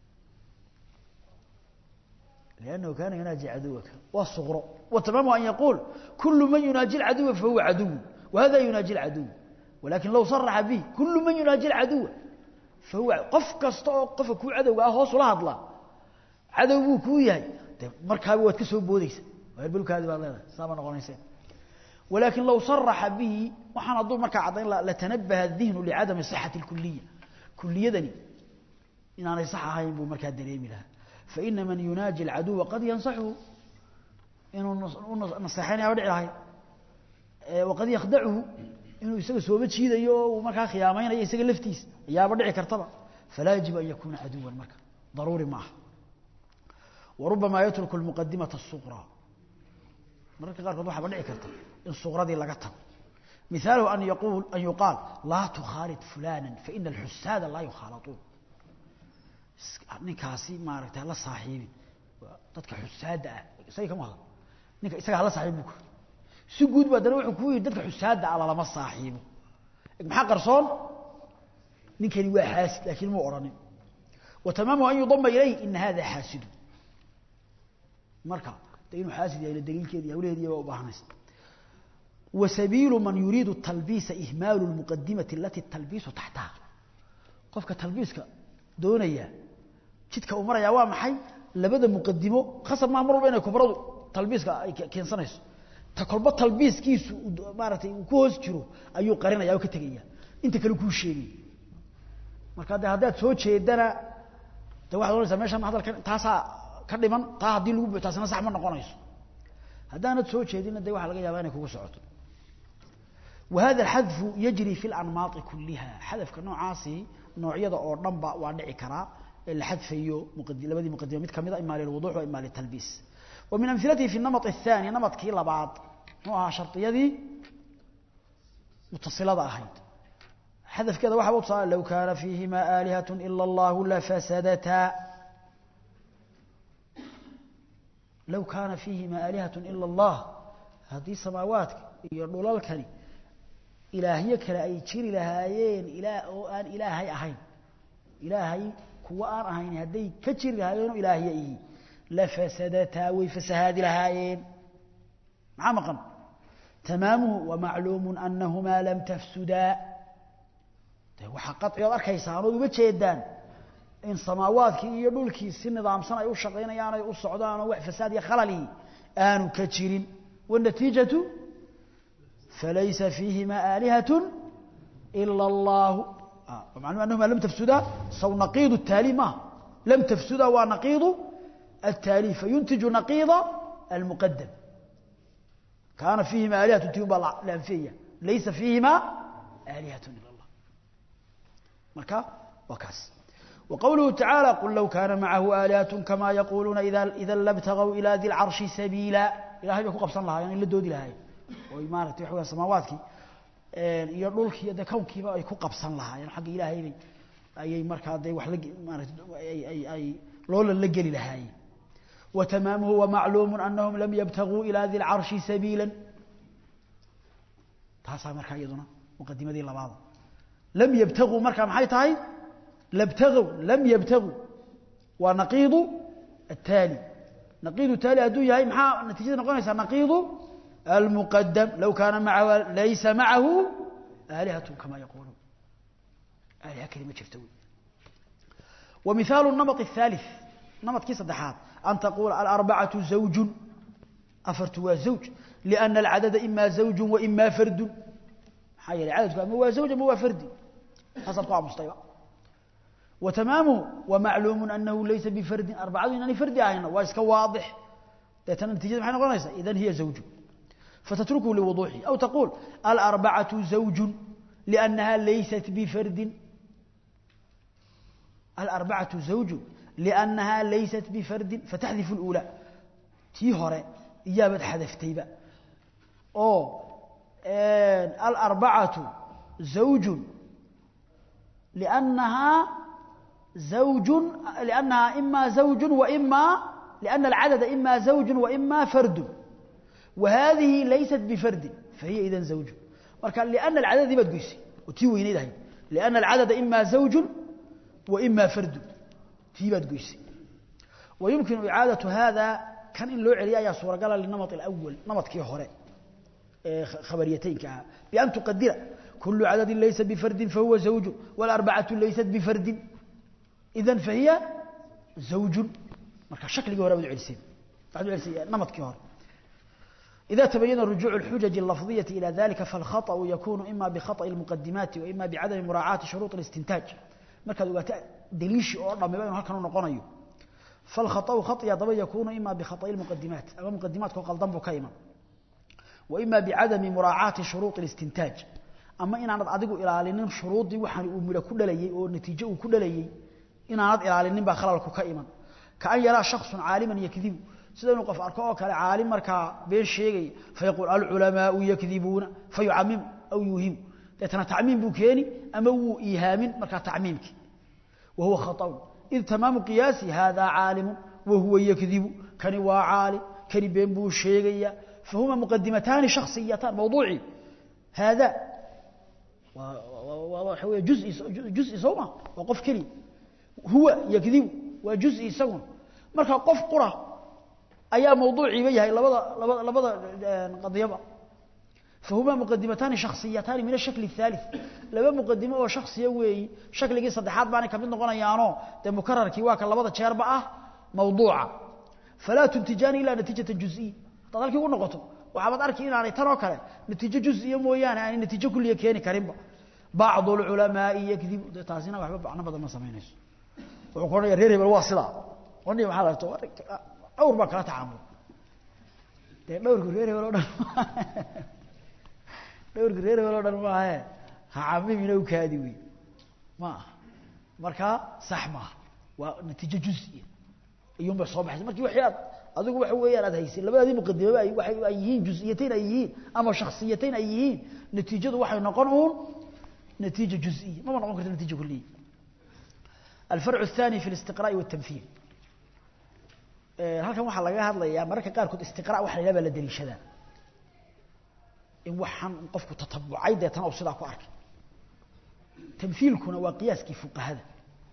لأنه كان يناجي عدوك والصغر وتمام أن يقول كل من يناجي العدو فهو عدو وهذا يناجي العدو ولكن لو صرح به كل من يناجي العدو فهو قف كستو قف كو عدو هو صلاه الله cadow buu kuu yahay de markaaba waad ka soo boodeysa balkaadi baad leedahay saama noqonaysa ولكن لو صرح به وحنا ضو مركا عدين لتنبه الذهن لعدم صحة الكلية كلية إن أنا صح هاي بو مركا دريمي لها فإن من يناجي العدو قد ينصحه إنه نصحين يا ودع هاي وقد يخدعه إنه يسوي سوبت شيء ذا ومركا خيامين يسوي لفتيس يا ودع كرتبة فلا يجب أن يكون عدوا مركا ضروري معه وربما يترك المقدمة الصغرى mararka qaarkood waxaa dhici karta in suqradii laga tago مثاله أن يقول أن يقال لا تخالط فلانا فإن الحساد لا يخالطون ninkaasi maaragtay la saaxiibi dadka xusaada ah isaga kama hadlo ninka isaga la saaxiibi ku si guud baa dana wuxuu ku yiri dadka xusaada ah lama saaxiibo maxaa qarsoon ninkani waa xaasid laakiin muu oranin وتمامه أن يضم إليه إن هذا حاسد marka inuu xaasid yahay daliilkeedii hawleedii waa u baahanaysa وسبيل من يريد التلبيس إهمال المقدمة التي التلبيس تحتها قفك تلبيسك دونيا جدك أمريا وامحي لبدا مقدمه خاصة ما أمر بين كبرضو تلبيسك كين سنيس تقلب تلبيس كيس مارتي وكوز جرو أيو قرينا ياو كتغيا انت كلو كو شيغي marka hada hadaad soo jeedana de waxa doonaysaa meeshan hadalkan taasa ka dhiman taa hadii lagu taasna sax ma noqonayso hadaanad soo jeedina de waxa laga yaabaa inay kugu socoto وهذا الحذف يجري في الأنماط كلها حذف كنوعاسي نوعية أو نمبا وادعي كرا الحذف يو مقدم لبدي مقدمة مت كمذا إما للوضوح وإما للتلبيس ومن أمثلته في النمط الثاني نمط كيلا بعض نوعها شرطية دي متصلة أهيد حذف كذا واحد وصال لو كان فيهما آلهة إلا الله لفسدتا low kaana fiihima aalihatun ila allah haddii samaawaadka iyo dhulalkani ilaahyo kale ay jiri lahaayeen ilaa oo aan ilaahay ahayn ilaahay kuwa aan ahayn hadday ka jiri lahaayeenoo ilaahyo ihi lafasadataa way fasahaadi lahaayeen maxaa maqan tamaamuhu wamacluumu anahumaa lam tafsudaa de waxaa qaci ood arkaysaan ood uga jeedaan in samaawaadkii iyo dhulkii si nidaamsan ay u shaqaynayaan ay u socdaan oo wax fasaad iyo khalali aanu ka jirin والنتيجة فليس فيهما آلهة إلا الله آه. ومعلوم أنهما لم تفسدا سو نقيض التالي ما لم تفسدا ونقيض التالي فينتج نقيض المقدم كان فيهما آلهة تيوب الأنفية ليس فيهما آلهة إلا الله مركا وكاس وقوله تعالى قل لو كان معه آلهة كما يقولون إذا, إذا لابتغوا إلى ذي العرش سبيلا ilahay bay ku qabsan lahaayeen in la doodi lahaayeen oo maaragtay waxa weeye samaawaadkii een iyo dhulkii iyo kownkiiba ay ku qabsan lahaayeen xagga ilaahay bay ayay markaa day wax la maaragtay ay ay ay loola la geli lahaayeen وتمامه ومعلوم أنهم لم يبتغوا إلى ذي العرش سبيلا تاسع مركا يدنا مقدمة دي لبعض لم يبتغوا مركا محي تاي لابتغوا لم يبتغوا ونقيض التالي نقيض التالي أدو يهي محا نتيجة نقول نقيض المقدم لو كان معه ليس معه آلهة كما يقولون آلهة كلمة شفتوي ومثال النمط الثالث نمط كيس الدحات أن تقول الأربعة زوج أفرتوا زوج لأن العدد إما زوج وإما فرد حي العدد ما هو زوج ما هو فرد حسب قاع مصطيبة وتمامه ومعلوم أنه ليس بفرد أربعة إنني فرد عينه واسك واضح لأن النتيجة محينا قلنا إذن هي زوج فتتركه لوضوحه أو تقول الأربعة زوج لأنها ليست بفرد الأربعة زوج لأنها ليست بفرد فتحذف الأولى تي هوري إجابة حذفتي بقى أو الأربعة زوج لأنها زوج لأنها إما زوج وإما لأن العدد إما زوج وإما فرد وهذه ليست بفرد فهي إذا زوج مركا لأن العدد ما تقيسي وتيوي نيدهي لأن العدد إما زوج وإما فرد تيبا تقيسي ويمكن إعادة هذا كان إن لو عليا يا صورة قال للنمط الأول نمط كي هوري خبريتين كها بأن تقدر كل عدد ليس بفرد فهو زوج والأربعة ليست بفرد إذا فهي زوج مركا شكل هوري بدو علسين بعد علسين نمط كي هوري إذا تبين رجوع الحجج اللفظية إلى ذلك فالخطأ يكون إما بخطأ المقدمات وإما بعدم مراعاة شروط الاستنتاج markaad ogaato daliishi oo dhammiba inuu halkan u noqonayo falkhata'u khatiya daba yakuunu ima bikhata'i lmuqadimaat ama muqadimaadka oo qaldan buu ka iman wa ima bicadami muraacaati shuruuط اlistintaaj ama inaanad adigu ilaalinin shuruuddii waxaan uu midho ku dhalayey oo natiijo uu ku dhalayey inaanad ilaalinin baa khalalku ka iman kaan yaraa shaksun caaliman yakdibu sida inuu qof arko oo kale caalim markaa been sheegaya fayaquul alculamaau yakdibuuna fayucamimu aw yuuhimu deetana tacmiim buu keeni ama wuu iihaamin markaa tacmiimkii wahuwa khaطأu id tamaamu qiyaasi hada caalimu wahuwa yakdibu kani waa caalim kani been buu sheegaya fahuma muqadimataani shakhsiyatan mawduucii hada waxa wey juزi sooma waa qof keliya huwa yakdibu waa juزi isaguna marka qof qura ayaa mawduuciiba yahay labada labada labada qadiyaba فهما مقدمتان شخصيتان من الشكل الثالث لما مقدمه oo shakhsiya weey shakligii saddexaad baan ka mid noqonayaano de mukarrarkii waa ka labada jeer ba ah mawduuca fala tuntijani ila natijata juz'i dadalkii u noqoto waxa baad arki inaanay tan oo kale natiijo juz'iya mooyaan aan natiijo kulliye keeni karinba بعض العلماء يكذب taasina waxba bacna badan ma sameynayso wuxuu ku leeyahay reer hebel waa sida qonni waxa la tahay awr ba kala tacaamul de dhowrku reer hebel oo dhan dhowrka reer hebel oo dhan maahe ha camimina u kaadi wey ma aha markaa sax maaha waa natiijo juziya iyuun bay soo baxaysa markii waxii aad adigu waxa weeyaan aad haysay labadaadii muqadimaba ay waxay ay yihiin juz'iyatayn ay yihiin ama shakhsiyatayn ay yihiin natiijadu waxay noqon uun natiijo juziya mama noqon karto natiijo kulliya الفرع الثاني في الاستقراء والتمثيل halkan waxaa laga hadlayaa mararka qaarkood istiqraa waxa la yidhaha baa la daliishadaa in waxaan qofku tatabucay deetana uu sidaa ku arkay tamhiilkuna waa qiyaaskii fuqahada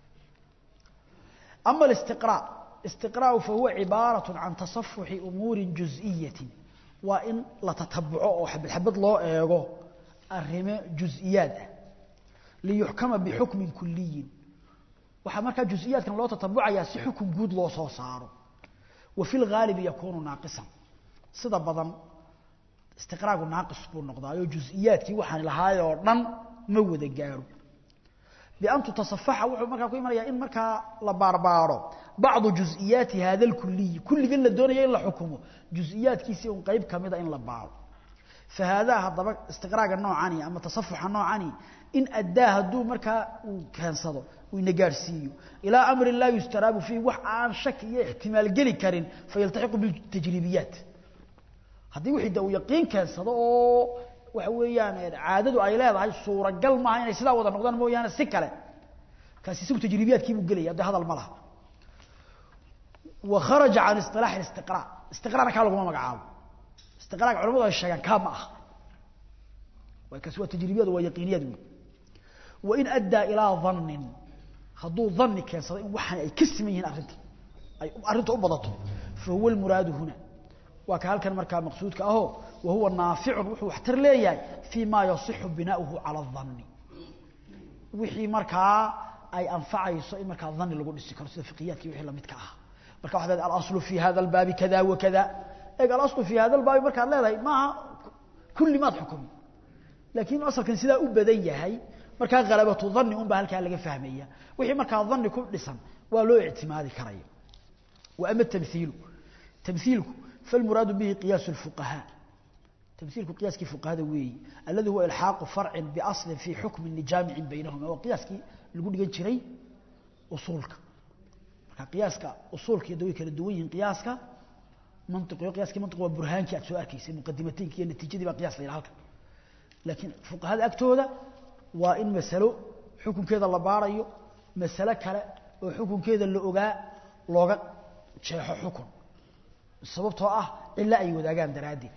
ama alistiqraa istiqraau fahuwa cibaaratu can tasafuxi umuuri juز'iyatin waa in la tatabuco oo xabad xabad loo eego arrimo juز'iyaad ah liyuxkama bixukmin kuliyin waxaa markaa juز'iyaadkan loo tatabucayaa si xukun guud loo soo saaro wa fi lgaalibi yakuunu naaqisan sida badan istiqraagu naaqis buu noqdaayo juز'iyaadkii waxaan lahaay oo dhan ma wada gaaro bian tutasafaxa wuxuu markaa ku imanayaa in markaa la baarbaaro bacdu juز'iyaati hada اlkuliyi kulligan la doonaya in la xukumo juز'iyaadkiisii un qeyb kamida in la baaro fahaadaa haddaba istiqraaga noocani ama tasafuxa noocani in addaa hadduu markaa uu keensado uu ina gaadhsiiyo ilaa amrin laa yustaraabu fiihi wax aan shaki iyo ixtimaal geli karin fayaltaxiqu bitajriibiyaat haddii wixii de uu yaqiin keensado oo waxa weeyaan caadadu ay leedahay suuragal maaha inay sidaa wada noqdaan mooyaane si kale kaasi isagu tajriibiyaadkiibuu gelaya de hadal ma laha wa kharaja can isilaax istiqraa istiqraana kaa laguma magacaabo istiqraaga culamadu ay sheegaan kaa ma aha kaasi waa tajriibiyad waa yaqiiniyad wey wain addaa ilaa dannin hadduu danni keensado in waxaan ay ka siman yihiin arrinta ay arrinta u badato fa huwa almuraadu huna waa ka halkan markaa maqsuudka ahoo wa huwa naaficun wuxuu waxtar leeyahay fii ma yasixu binaauhu cala adanni wixii markaa ay anfacayso in markaa danni lagu dhisi karo sida fiqiyaadki wixii lamidka ah marka waxaad leedahay alaslu fi hada albaabi kada wa kada eeg alaslu fi hada albaabi markaad leedahay maaha kulli maad xukumi laakiin asalkan sidaa u badan yahay markaa halabatu dhanni un baa halkaa laga fahmaya wixii markaa dhanni ku dhisan waa loo ictimaadi karaya wa ama tamhiilu tamhiilku falmuraadu bihi qiyaasu lfuqahaa tamhiilku qiyaaskii fuqahada weeyi alladii huwa ilxaaqu farcin biaslin fii xukmin lijaamicin baynahuma waa qiyaaskii lagu dhigan jiray usuulka marka qiyaaska usuulka iyo way kala duwan yihiin qiyaaska mantiqiyo qiyaaskii mantiq waa burhaankii aad soo arkaysay muqadimataynki iyo natiijadii baa qiyas la yidhaha halkan laakiin fuqahada agtooda waa in masalo xukunkeeda la baarayo masalo kale oo xukunkeeda la ogaa looga jeexo xukun sababtoo ah cilo ay wadaagaan daraaddeed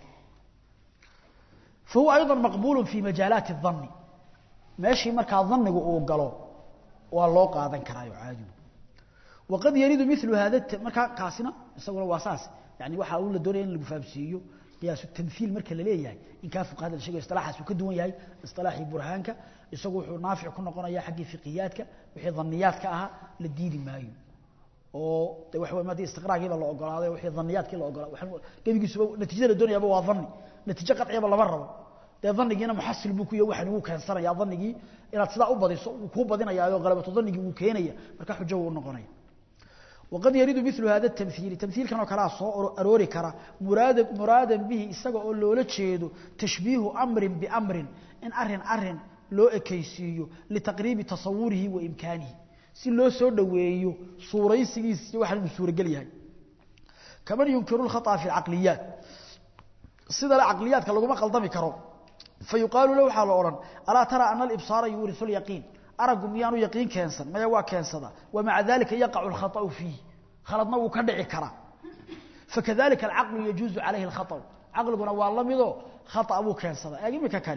fa huwa ayضa maqbulu fi majaalaati الdani meeshii markaa danigu uu galo waa loo qaadan karaayo caadigu waqad yaridu milu hada markaa kaasina isaguna waa saas yani waxa uu la doonaya in lagu fahamsiiyo qiyaasu tamhiil marka la leeyahay in kaa fuqahada la sheegayo isilaaxaas uu ka duwan yahay isilaaxii burhaanka isagu wuxuu naafic ku noqonaya xaggii fiqiyaadka wixii dhaniyaadka ahaa la diidi maayo oo de waxa weeye haddii istiqraagiiba la ogolaaday wixii dhaniyaadkii la ogolaaday waxaan gebigiisuba natiijada la doonayaaba waa dhanni natiijo qadciyaba lama rabo dee dhanigiina muxasil buu ku yahay waxaan wuu keensanaya dhanigii inaad sidaa u badiso wuu kuu badinayaayo qalabatu dhanigii wuu keenaya marka xujo wuu noqonaya وقد يريد مثل هذا التمثيل تمثيل كانوا كلا سو أروري كرا مراد مرادا به استغى أو لولا جيدو تشبيه أمر بأمر إن أرهن أرهن لو أكيسيو لتقريب تصوره وإمكانه si loo soo dhaweeyo suuraysigiisa waxa uu suuragal yahay kaman yunkiru al-khata fi al-aqliyat sida al-aqliyat lagu ma qaldami karo fayuqalu lahu hala oran ala tara anna al-ibsara yurithu al-yaqin aragu miyanu yaqin keensan maya waa keensada wa ma'a dhalika yaqa'u al-khata fihi khaladna uu ka dhici kara fakadhalika al-aqlu yajuzu alayhi al-khata aqluguna waa lamido khata uu keensada eegimika kani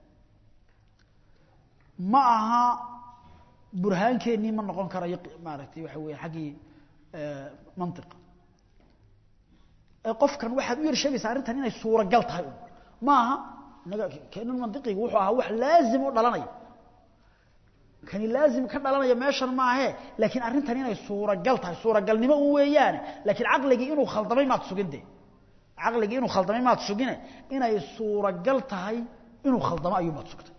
ma aha burhaankeenii ma noqon karayo maaragtay waxa weeye xaggii mantiqa qofkan waxaad u yar sheegaysaa arrintan inay suuragal tahay un maaha inaga keenan mantiqiga wuxuu ahaa wax laazim u dhalanaya kani laazim ka dhalanaya meeshan maahe laakiin arrintan inay suuragal tahay suuragalnimo un weeyaane laakiin caqligii inuu khaldamay maad sugin de caqligii inuu khaldamay maad sugine inay suuragal tahay inuu khaldamo ayuu maad sugtay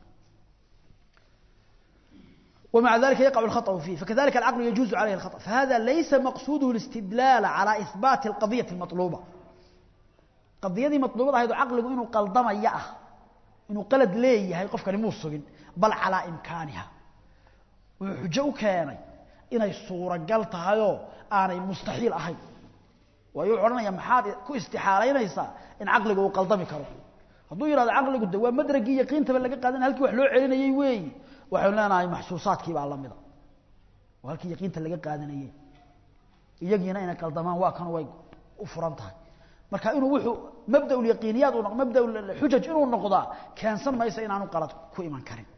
ومع ذلك يقع الخطأ فيه فكذلك العقل يجوز عليه الخطأ فهذا ليس مقصوده الاستدلال على إثبات القضية المطلوبة قضية دي مطلوبة هذا عقل إنه قلدم يأه إنه قلد ليه هاي قفك نموصق بل على إمكانها وحجو كان إنه الصورة قلت هايو أنا مستحيل أهي ويعرنا يا محاد كو استحالين يسا إن عقله قلدم كرو هذو يرى عقله قد هو مدرقي يقين تبلغ قادن هلكي وحلو علينا يوي waxaynu leenahay maxsuusaadkii baa la mida oo halkii yaqiinta laga qaadanayay iyagiina inay qaldamaan waa kan way u furan tahay marka inuu wuxuu mabda ulyaqiiniyaad uu mabda xujaj inuu noqdaa keensan maysa inaanu qalad ku iman karin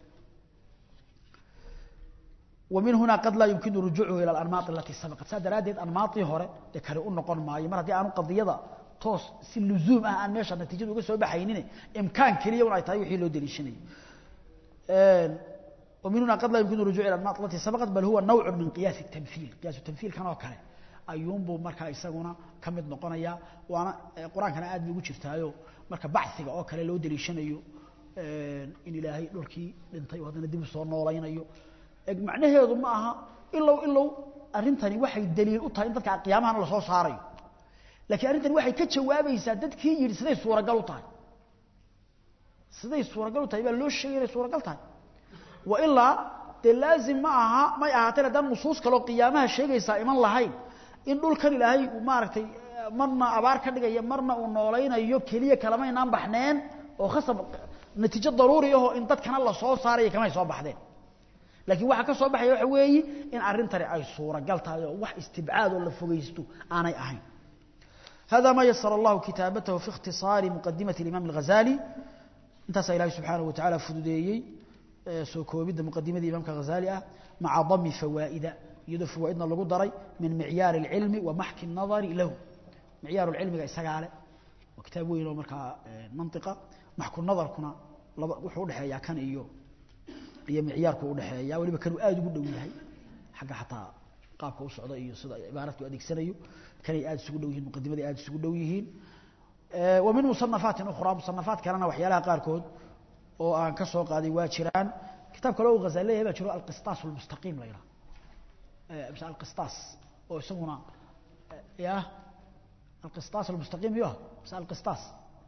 ومن هنا قد لا يمكن رجوعه إلى الأنماط التي سبقت سادراديد أنماطي هوري دكاري أون نقون ماي مر هدي أنو قضية توس سي لزوم أه أن ميشا نتيجة وقا سوى بحينين إمكان كليا ونا يتايو حيلو دليشني ومن هنا قد لا يمكن الرجوع إلى الأنماط التي سبقت بل هو نوع من قياس التمثيل قياس التمثيل كان وكاله ayuun buu markaa isaguna ka mid noqonaya waana qur-aankana aad bay ugu jirtaayo marka baxiga oo kale loo daliishanayo in ilaahay dhulkii dhintay oo haddana dib u soo noolaynayo macnaheedu ma aha ilow ilow arrintani waxay daliil u tahay in dadka qiyaamahana lasoo saarayo laakiin arrintani waxay ka jawaabaysaa dadkii yidhi siday suuragal u tahay siday suuragal u tahay baa loo sheegay inay suuragal tahay wa ilaa dee laazim ma aha may ahaateen haddaan nusuus kaloo qiyaamaha sheegaysaa iman lahayn in dhulkan ilaahay uu maaragtay marna abaar ka dhigaya marna uu noolaynayo keliya kalamaynaan baxneen oo khasab natiijo daruuri ahoo in dadkana lasoo saaraya kamay soo baxdeen laakiin waxa ka soo baxaya waxa weeyi in arrintani ay suuragal tahay oo wax istibcaad oo la fogaysto aanay ahayn هذا ما يسر الله كتابته في اختصار مقدمة الإمام الغزالي انتسى إلهي سبحانه وتعالى فدوديي سوكوبيد مقدمة الإمام الغزالي مع ضم فوائد يدو فوائدنا لغو دري من معيار العلم ومحك النظر له معيار العلم إساقالة وكتابه إنه مركا منطقة محك النظر كنا وحو دحيا كان إيو iyo micyaarku u dhaxeeya waliba kanu aad ugu dhow yahay xagga xataa qaabka u socda iyo sida ibaaradku adeegsanayo kanay aad isugu dhow yihiin muqadimadii aad isugu dhow yihiin wa min musannafaatin ukhraa musannafaat kalena waxyaalaha qaarkood oo aan ka soo qaaday waa jiraan kitaab kale oo ghazali leeyahay baa jiro alqistaas almustaqiim la yidhaha mise alqistaas oo isaguna ya alqistaas almustaqiim iyo mise alqistaas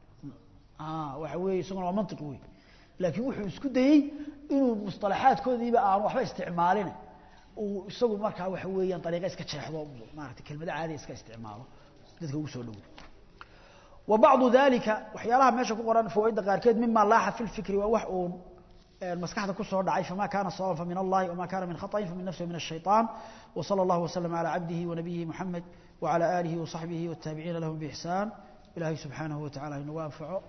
waxa weeye isaguna waa mantiq wey laakiin wuxuu isku dayey inuu musطalaxaadkoodiiba aanu waxba isticmaalin uu isagu markaa waxa weeyaan ariiqa iska jeexdo maarata kelmado caadiya iska isticmaalo dadka ugu soo dhowo wa bacdu dalika waxyaalaha meesha ku qoran fawaaidda qaarkeed mima laaxa fi lfikri waa wax uun maskaxda ku soo dhacay fama kana sawaban famin allahi wama kana min khaطain famin nafsi min الshayطan وصلى الله وسلم على عبده ونبيه محمد وعلى آله وصحبه والتابعين لهم بإحسان إلهي سبحانه وتعالى إنه وانفعه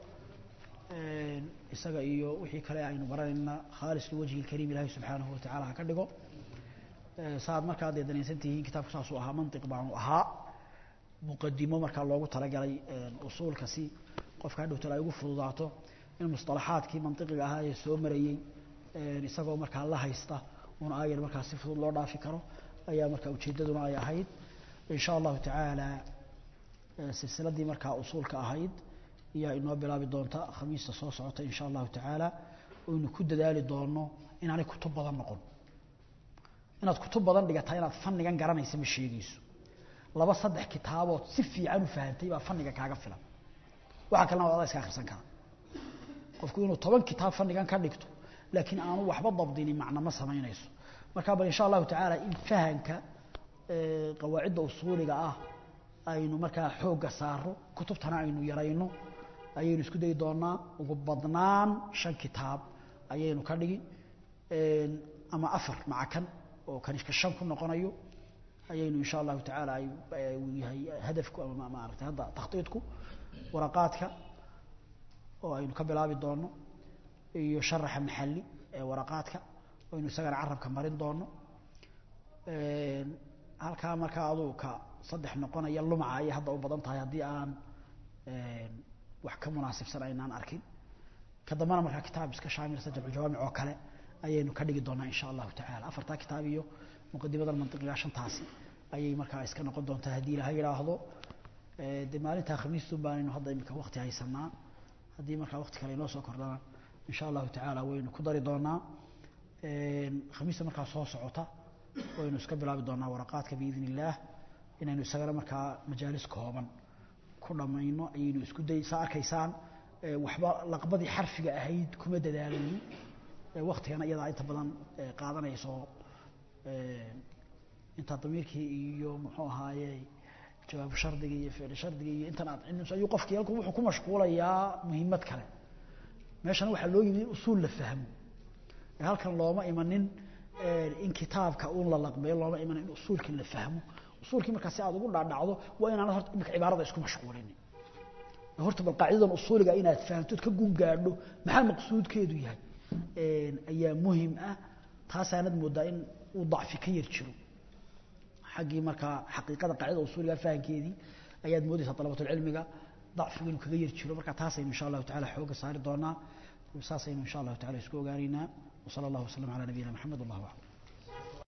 isaga iyo wixii kale aynu baranayna khaalis liwajhi lkariim ilaahay subxaanahu watacaala ha ka dhigo saaad markaa dee danaysan tihiin kitaabku saasuu ahaa mantiq baanu ahaa muqadimo markaa loogu talagalay usuulka si qofka hadhowtala ay ugu fududaato in musطalaxaadkii mantiqiga ahaa ee soo marayey isagoo markaa la haysta un aayar markaa si fudud loo dhaafi karo ayaa markaa ujeeddaduna ay ahayd in sha allahu tacaala silsiladii markaa usuulka ahayd ayaa inoo bilaabi doonta khamiista soo socota in sha allahu tacaala oynu ku dadaali doono inaanay kutub badan noqon inaad kutub badan dhigataa inaad fannigan garanaysa ma sheegayso laba saddex kitaabood si fiican u fahantay baa fanniga kaaga filan waxaa kalena waa adaa iska akhrisan kara qofku inuu toban kitaab fannigan ka dhigto laakiin aanu waxba dabdini macno ma samaynayso marka bal insha allahu tacaala in fahanka qawaacidda usuuliga ah aynu markaa xoogga saaro kutubtana aynu yarayno ayaynu isku dayi doonaa ugu badnaan shan kitaab ayaynu ka dhigi ama afar maca kan oo kanishka shan ku noqonayo ayaynu insha allahu tacaala uu yahay hadafku ama maaragtay hadda takhtiidku waraqaadka oo aynu ka bilaabi doono iyo sharaxa maxalli ee waraqaadka aynu isagana carabka marin doono halkaa markaa aduu ka saddex noqonaya lumca ayay hadda u badan tahay haddii aan wax ka munaasibsan aynaan arkin ka dambana markaa kitaab iska shaamilsa jamcujawaamic oo kale ayaynu ka dhigi doonaa insha allahu tacala afartaa kitaab iyo muqadimadan mantiqiga shantaasi ayay markaa iska noqon doontaa haddii ilaha yidhaahdo de maalintaa khamiistun baanaynu hadda imika wakti haysanaa haddii markaa wakti kale inoo soo kordhana insha allahu tacaala waynu ku dari doonaa khamiista markaa soo socota waynu iska bilaabi doonaa waraqaadka biidn illaah inaynu isagana markaa majaalis kooban ku dhammayno ayaynu isku day saa arkaysaan waxba laqbadii xarfiga ahayd kuma dadaalayno waktigana iyadaa inta badan qaadanayso intaa damiirkii iyo muxuu ahaaye jawaabu shardiga iyo ficli shardiga iyo intan aad cilmiso ayuu qofkii halku wuxuu ku mashquulayaa muhiimad kale meeshana waxaa loo yimid in usuul la fahmo halkan looma imanin in kitaabka uun la laqbeeyo looma imanin in usuulka la fahmo usuulkii markaa si aad ugu dhaadhacdo waa inaanad horta imika cibaarada isku mashquulinin horta bal qaacidadan usuuliga inaad fahamtood ka gun gaadho maxaa maqsuudkeedu yahay ayaa muhim ah taasaanad moodaa in uu dacfi ka yar jiro xaggii markaa xaqiiqada qaacidada usuuliga fahamkeedii ayaad moodaysaa dalabatulcilmiga dacfigu inuu kaga yar jiro marka taasaynu insha allahu tacala xooga saari doonaa saasaynu insha allahu tacala isku ogaanaynaa وصلى الله وسلم على نبينا محمد والله أعلم